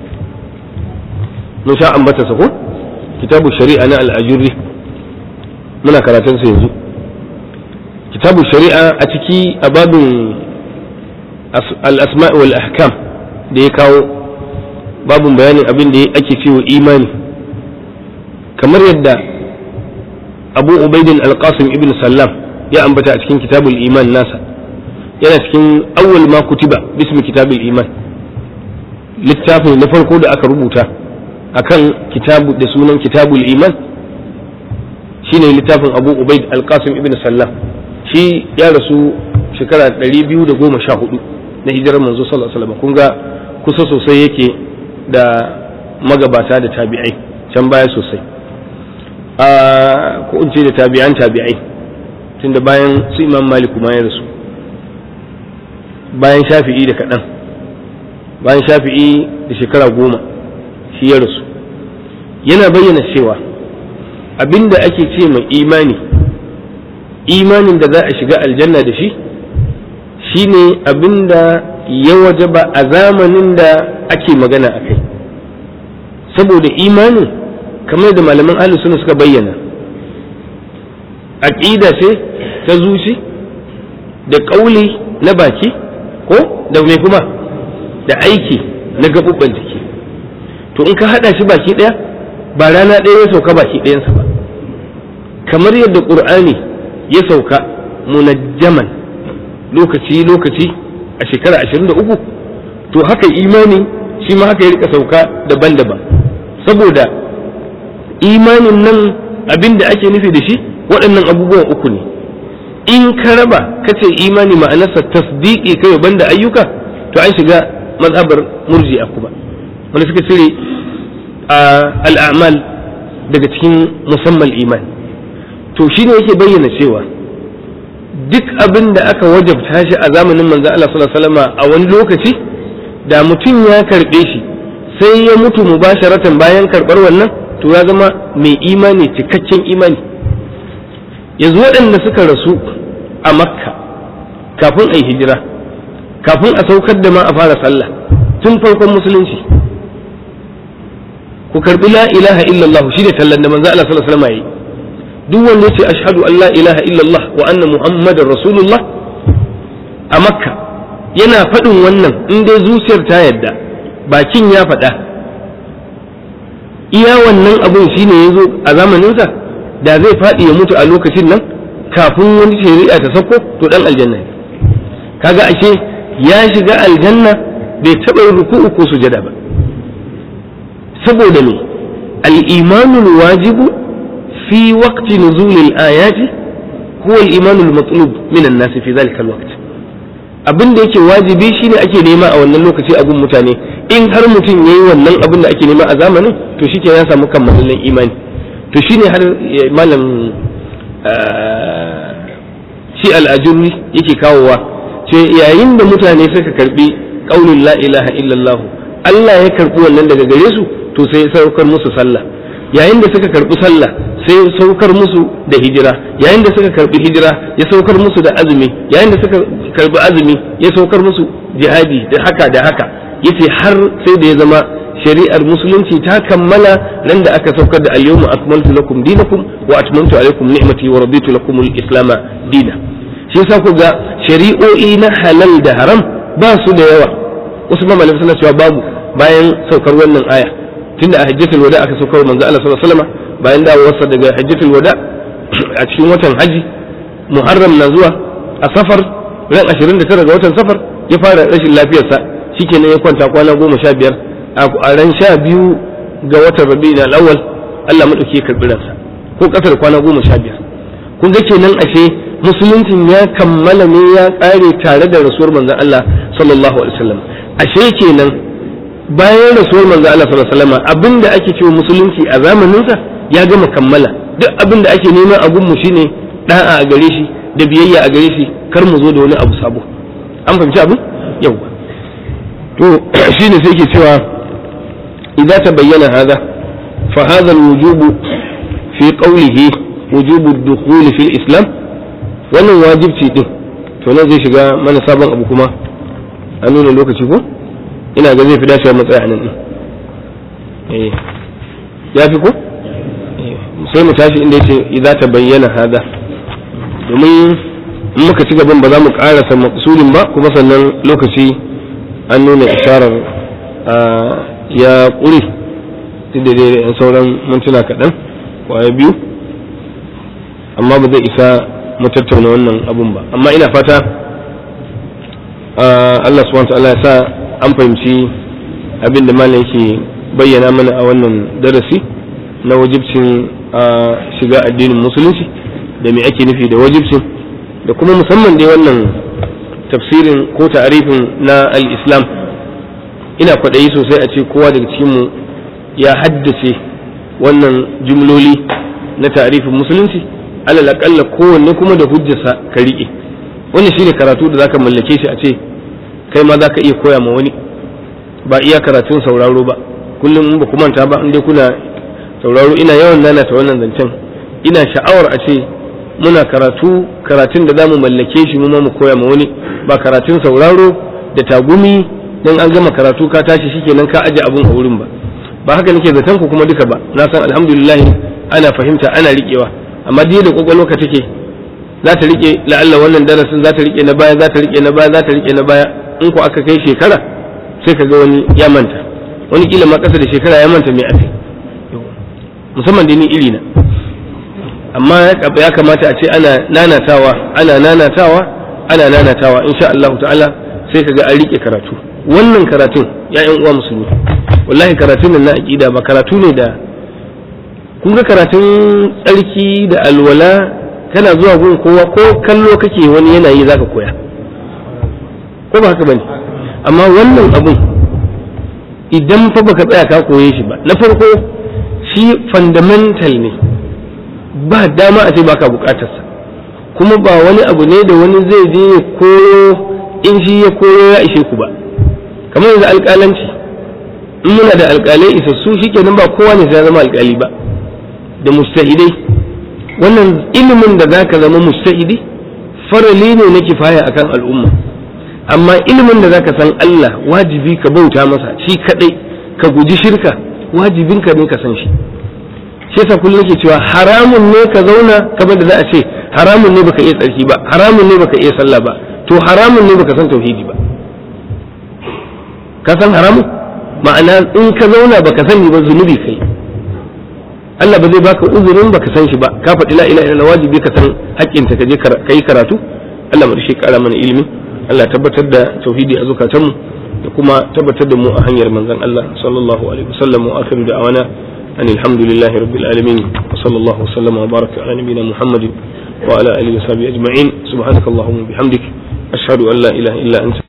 mun sha ambatarsa ko kitabu shari'a na al'ajurri muna karatunsa yanzu kitabu shari'a a ciki a babin al'asma'i wal ahkam da ya kawo babin bayanin abin da ake cewa imani kamar yadda abu ubaidin alqasim ibn sallam ya ambata a cikin kitabul iman nasa yana cikin awwal ma kutiba bismi kitabul iman littafin na farko da aka rubuta akan kitabu da sunan kitabul iman shine littafin abu ubaid alqasim ibn sallam shi ya rasu shekara 214 na hijirar manzo sallallahu alaihi wasallam kun ga kusa sosai yake da magabata da tabi'ai can baya sosai a ko in ce da tabi'an tabi'ai tunda bayan su imam malik ma ya rasu bayan shafi'i da kaɗan bayan shafi'i da shekara goma shi ya rasu yana bayyana cewa abinda ake ce mai imani imanin da za a shiga aljanna da shi shine abinda ya wajaba a zamanin da ake magana a kai saboda imanin kamar da malaman ahli suna suka bayyana aqida ce ta zuci da ƙauli na baki ko da mai kuma da aiki na gaɓuɓɓen jiki to in ka haɗa shi baki ɗaya ba rana ɗaya ya sauka baki ɗayansa ba kamar yadda ƙur'ani ya sauka munajjaman lokaci lokaci a shekara ashirin da uku to haka imani shi ma haka ya rika sauka daban-daban saboda imanin nan abin da ake nufi da shi waɗannan abubuwan uku ne in ka raba ka ce imani ma'anarsa tasdiqi kai banda ayyuka to an shiga mazhabar murji'a kuma wanda suka cire al'amal daga cikin musamman iman to shine yake bayyana cewa duk abin da aka wajabta shi a zamanin manzo Allah sallallahu alaihi wasallam a wani lokaci da mutum ya karbe shi sai ya mutu mubasharatan bayan karbar wannan to ya zama mai imani cikakken imani yanzu waɗanda suka rasu a makka kafin a yi hijira kafin a saukar da ma a fara sallah tun farkon musulunci ku karbi la ilaha illallah shi ne tallan da manzo Allah sallallahu alaihi wasallam yi duk wanda ya ce ashhadu an la ilaha illallah wa anna muhammadar rasulullah a makka yana faɗin wannan in dai zuciyar ta yadda bakin ya faɗa iya wannan abun shine ya zo a zamaninsa da zai faɗi ya mutu a lokacin nan kafin wani shari'a ta sako to dan aljanna ne kaga ashe ya shiga aljanna bai taɓa yin ruku'u ko sujada ba saboda me al-imanul wajibu fi waqti nuzulil ayati huwa al-imanul matlub min an-nas fi dhalika al-waqt abin da yake wajibi shine ake nema a wannan lokaci a gun mutane in har mutum yayi wannan abin da ake nema a zamanin to shike ya samu kammalin imani to shine har malam shi al'ajurri yake kawowa ce yayin da mutane suka karbi ƙaunin la ilaha illallah Allah ya karbi wannan daga gare su to sai saukar musu sallah yayin da suka karbi sallah sai saukar musu da hijira yayin da suka karbi hijira ya saukar musu da azumi yayin da suka karbi azumi ya saukar musu jihadi da haka da haka yace har sai da ya zama shari'ar musulunci ta kammala nan da aka saukar da al-yawma akmaltu lakum dinakum wa atmamtu alaykum ni'mati wa raditu lakum al-islam dina shi yasa ku ga shari'o'i na halal da haram ba su da yawa wasu mamalai suna cewa babu bayan saukar wannan aya tunda a hajjatul wada aka saukar manzo Allah sallallahu alaihi wasallam bayan dawowarsa daga hajjatul wada a cikin watan haji muharram na zuwa a safar ran 29 ga watan safar ya fara rashin lafiyarsa shikenan ya kwanta kwana goma sha biyar a ran sha biyu ga watan rabi na al'awwal Allah maɗauki ya karɓi ransa ko ƙasar kwana goma sha biyar kun ga kenan ashe musuluncin ya kammala ne ya ƙare tare da rasuwar manzon Allah sallallahu alaihi wasallam ashe kenan bayan rasuwar manzon Allah sallallahu alaihi wasallam abinda ake cewa musulunci a zamaninsa ya gama kammala duk abin da ake nema a gunmu shine da'a a gare shi da biyayya a gare shi kar mu zo da wani abu sabo an fahimci abin yauwa to shine sai ke cewa idza tabayyana hada fa hadha alwujub fi qawlihi wujub ad-dukhul fi al-islam wannan wajibci din to nan zai shiga mana sabon abu kuma an nuna lokaci ko ina ga zai fi dacewa matsaya nan din eh ya fi ko sai mu tashi inda yace idza tabayyana hada domin in muka ci gaban ba za mu karasa maqsulin ba kuma sannan lokaci an nuna isharar ya ƙuri duk da dai yan sauran mintuna kaɗan kwaya biyu amma ba zai isa mu tattauna wannan abun ba amma ina fata Allah subhanahu wa ta'ala ya sa an fahimci abin da malam yake bayyana mana a wannan darasi na wajibcin shiga addinin musulunci da me ake nufi da wajibcin da kuma musamman dai wannan tafsirin ko ta'arifin na al-islam ina kwaɗayi sosai a ce kowa daga cikinmu ya haddace wannan jumloli na ta'arifin musulunci alal aƙalla kowanne kuma da hujjarsa ka riƙe wannan shine karatu da zaka mallake shi a ce kai ma zaka iya koya ma wani ba iya karatun sauraro ba kullum in ba ku manta ba in dai kuna sauraro ina yawan nana ta wannan zancen ina sha'awar a ce muna karatu karatun da zamu mallake shi mu ma mu koya ma wani ba karatun sauraro da tagumi dan an gama karatu ka tashi shikenan ka aje abun a wurin ba ba haka nake zaton ku kuma duka ba na san alhamdulillah ana fahimta ana riƙewa amma dai da kwakwalwa ka take za ta rike la'alla wannan darasin za ta rike na baya za ta rike na baya za ta rike na baya in ko aka kai shekara sai ka ga wani ya manta wani kila ma kasa da shekara ya manta mai ake musamman da ni iri na amma ya kamata a ce ana nanatawa ana nanatawa ana nanatawa insha Allah ta'ala sai ka ga an rike karatu wannan karatun ya yan uwa musulmi wallahi karatun nan na aqida ba karatu ne da kun ga karatun tsarki da alwala kana zuwa gun kowa ko kallo kake wani yana yi zaka koya ko ba haka bane amma wannan abun idan fa baka tsaya ka koye shi ba na farko shi fundamental ne ba dama a ce baka bukatarsa kuma ba wani abu ne da wani zai je ya koyo in shi ya koyo ya ishe ku ba kamar yanzu alƙalanci in muna da alƙalai isassu shikenan ba kowa ne sai ya zama alƙali ba da mustahidai wannan ilimin da zaka zama mustahidi farali ne na kifaya akan al'umma amma ilimin da zaka san Allah wajibi ka bauta masa shi kadai ka guji shirka wajibin ka ne ka san shi shi yasa kullum nake cewa haramun ne ka zauna kamar da za a ce haramun ne baka iya tsarki ba haramun ne baka iya sallah ba to haramun ne baka san tauhidi ba ka san haramun ma'ana in ka zauna baka sani ba zunubi kai Allah ba zai baka uzurin baka san shi ba ka faɗi la ilaha illallah wajibi ka san haƙƙinta ka je ka yi karatu Allah mu shi ƙara mana ilimi Allah tabbatar da tauhidi a zukatanmu da kuma tabbatar da mu a hanyar manzon Allah sallallahu alaihi wasallam wa akhiru da'wana أن الحمد لله رب العالمين وصلى الله وسلم وبارك على نبينا محمد وعلى آله وصحبه أجمعين سبحانك اللهم وبحمدك أشهد أن لا إله إلا أنت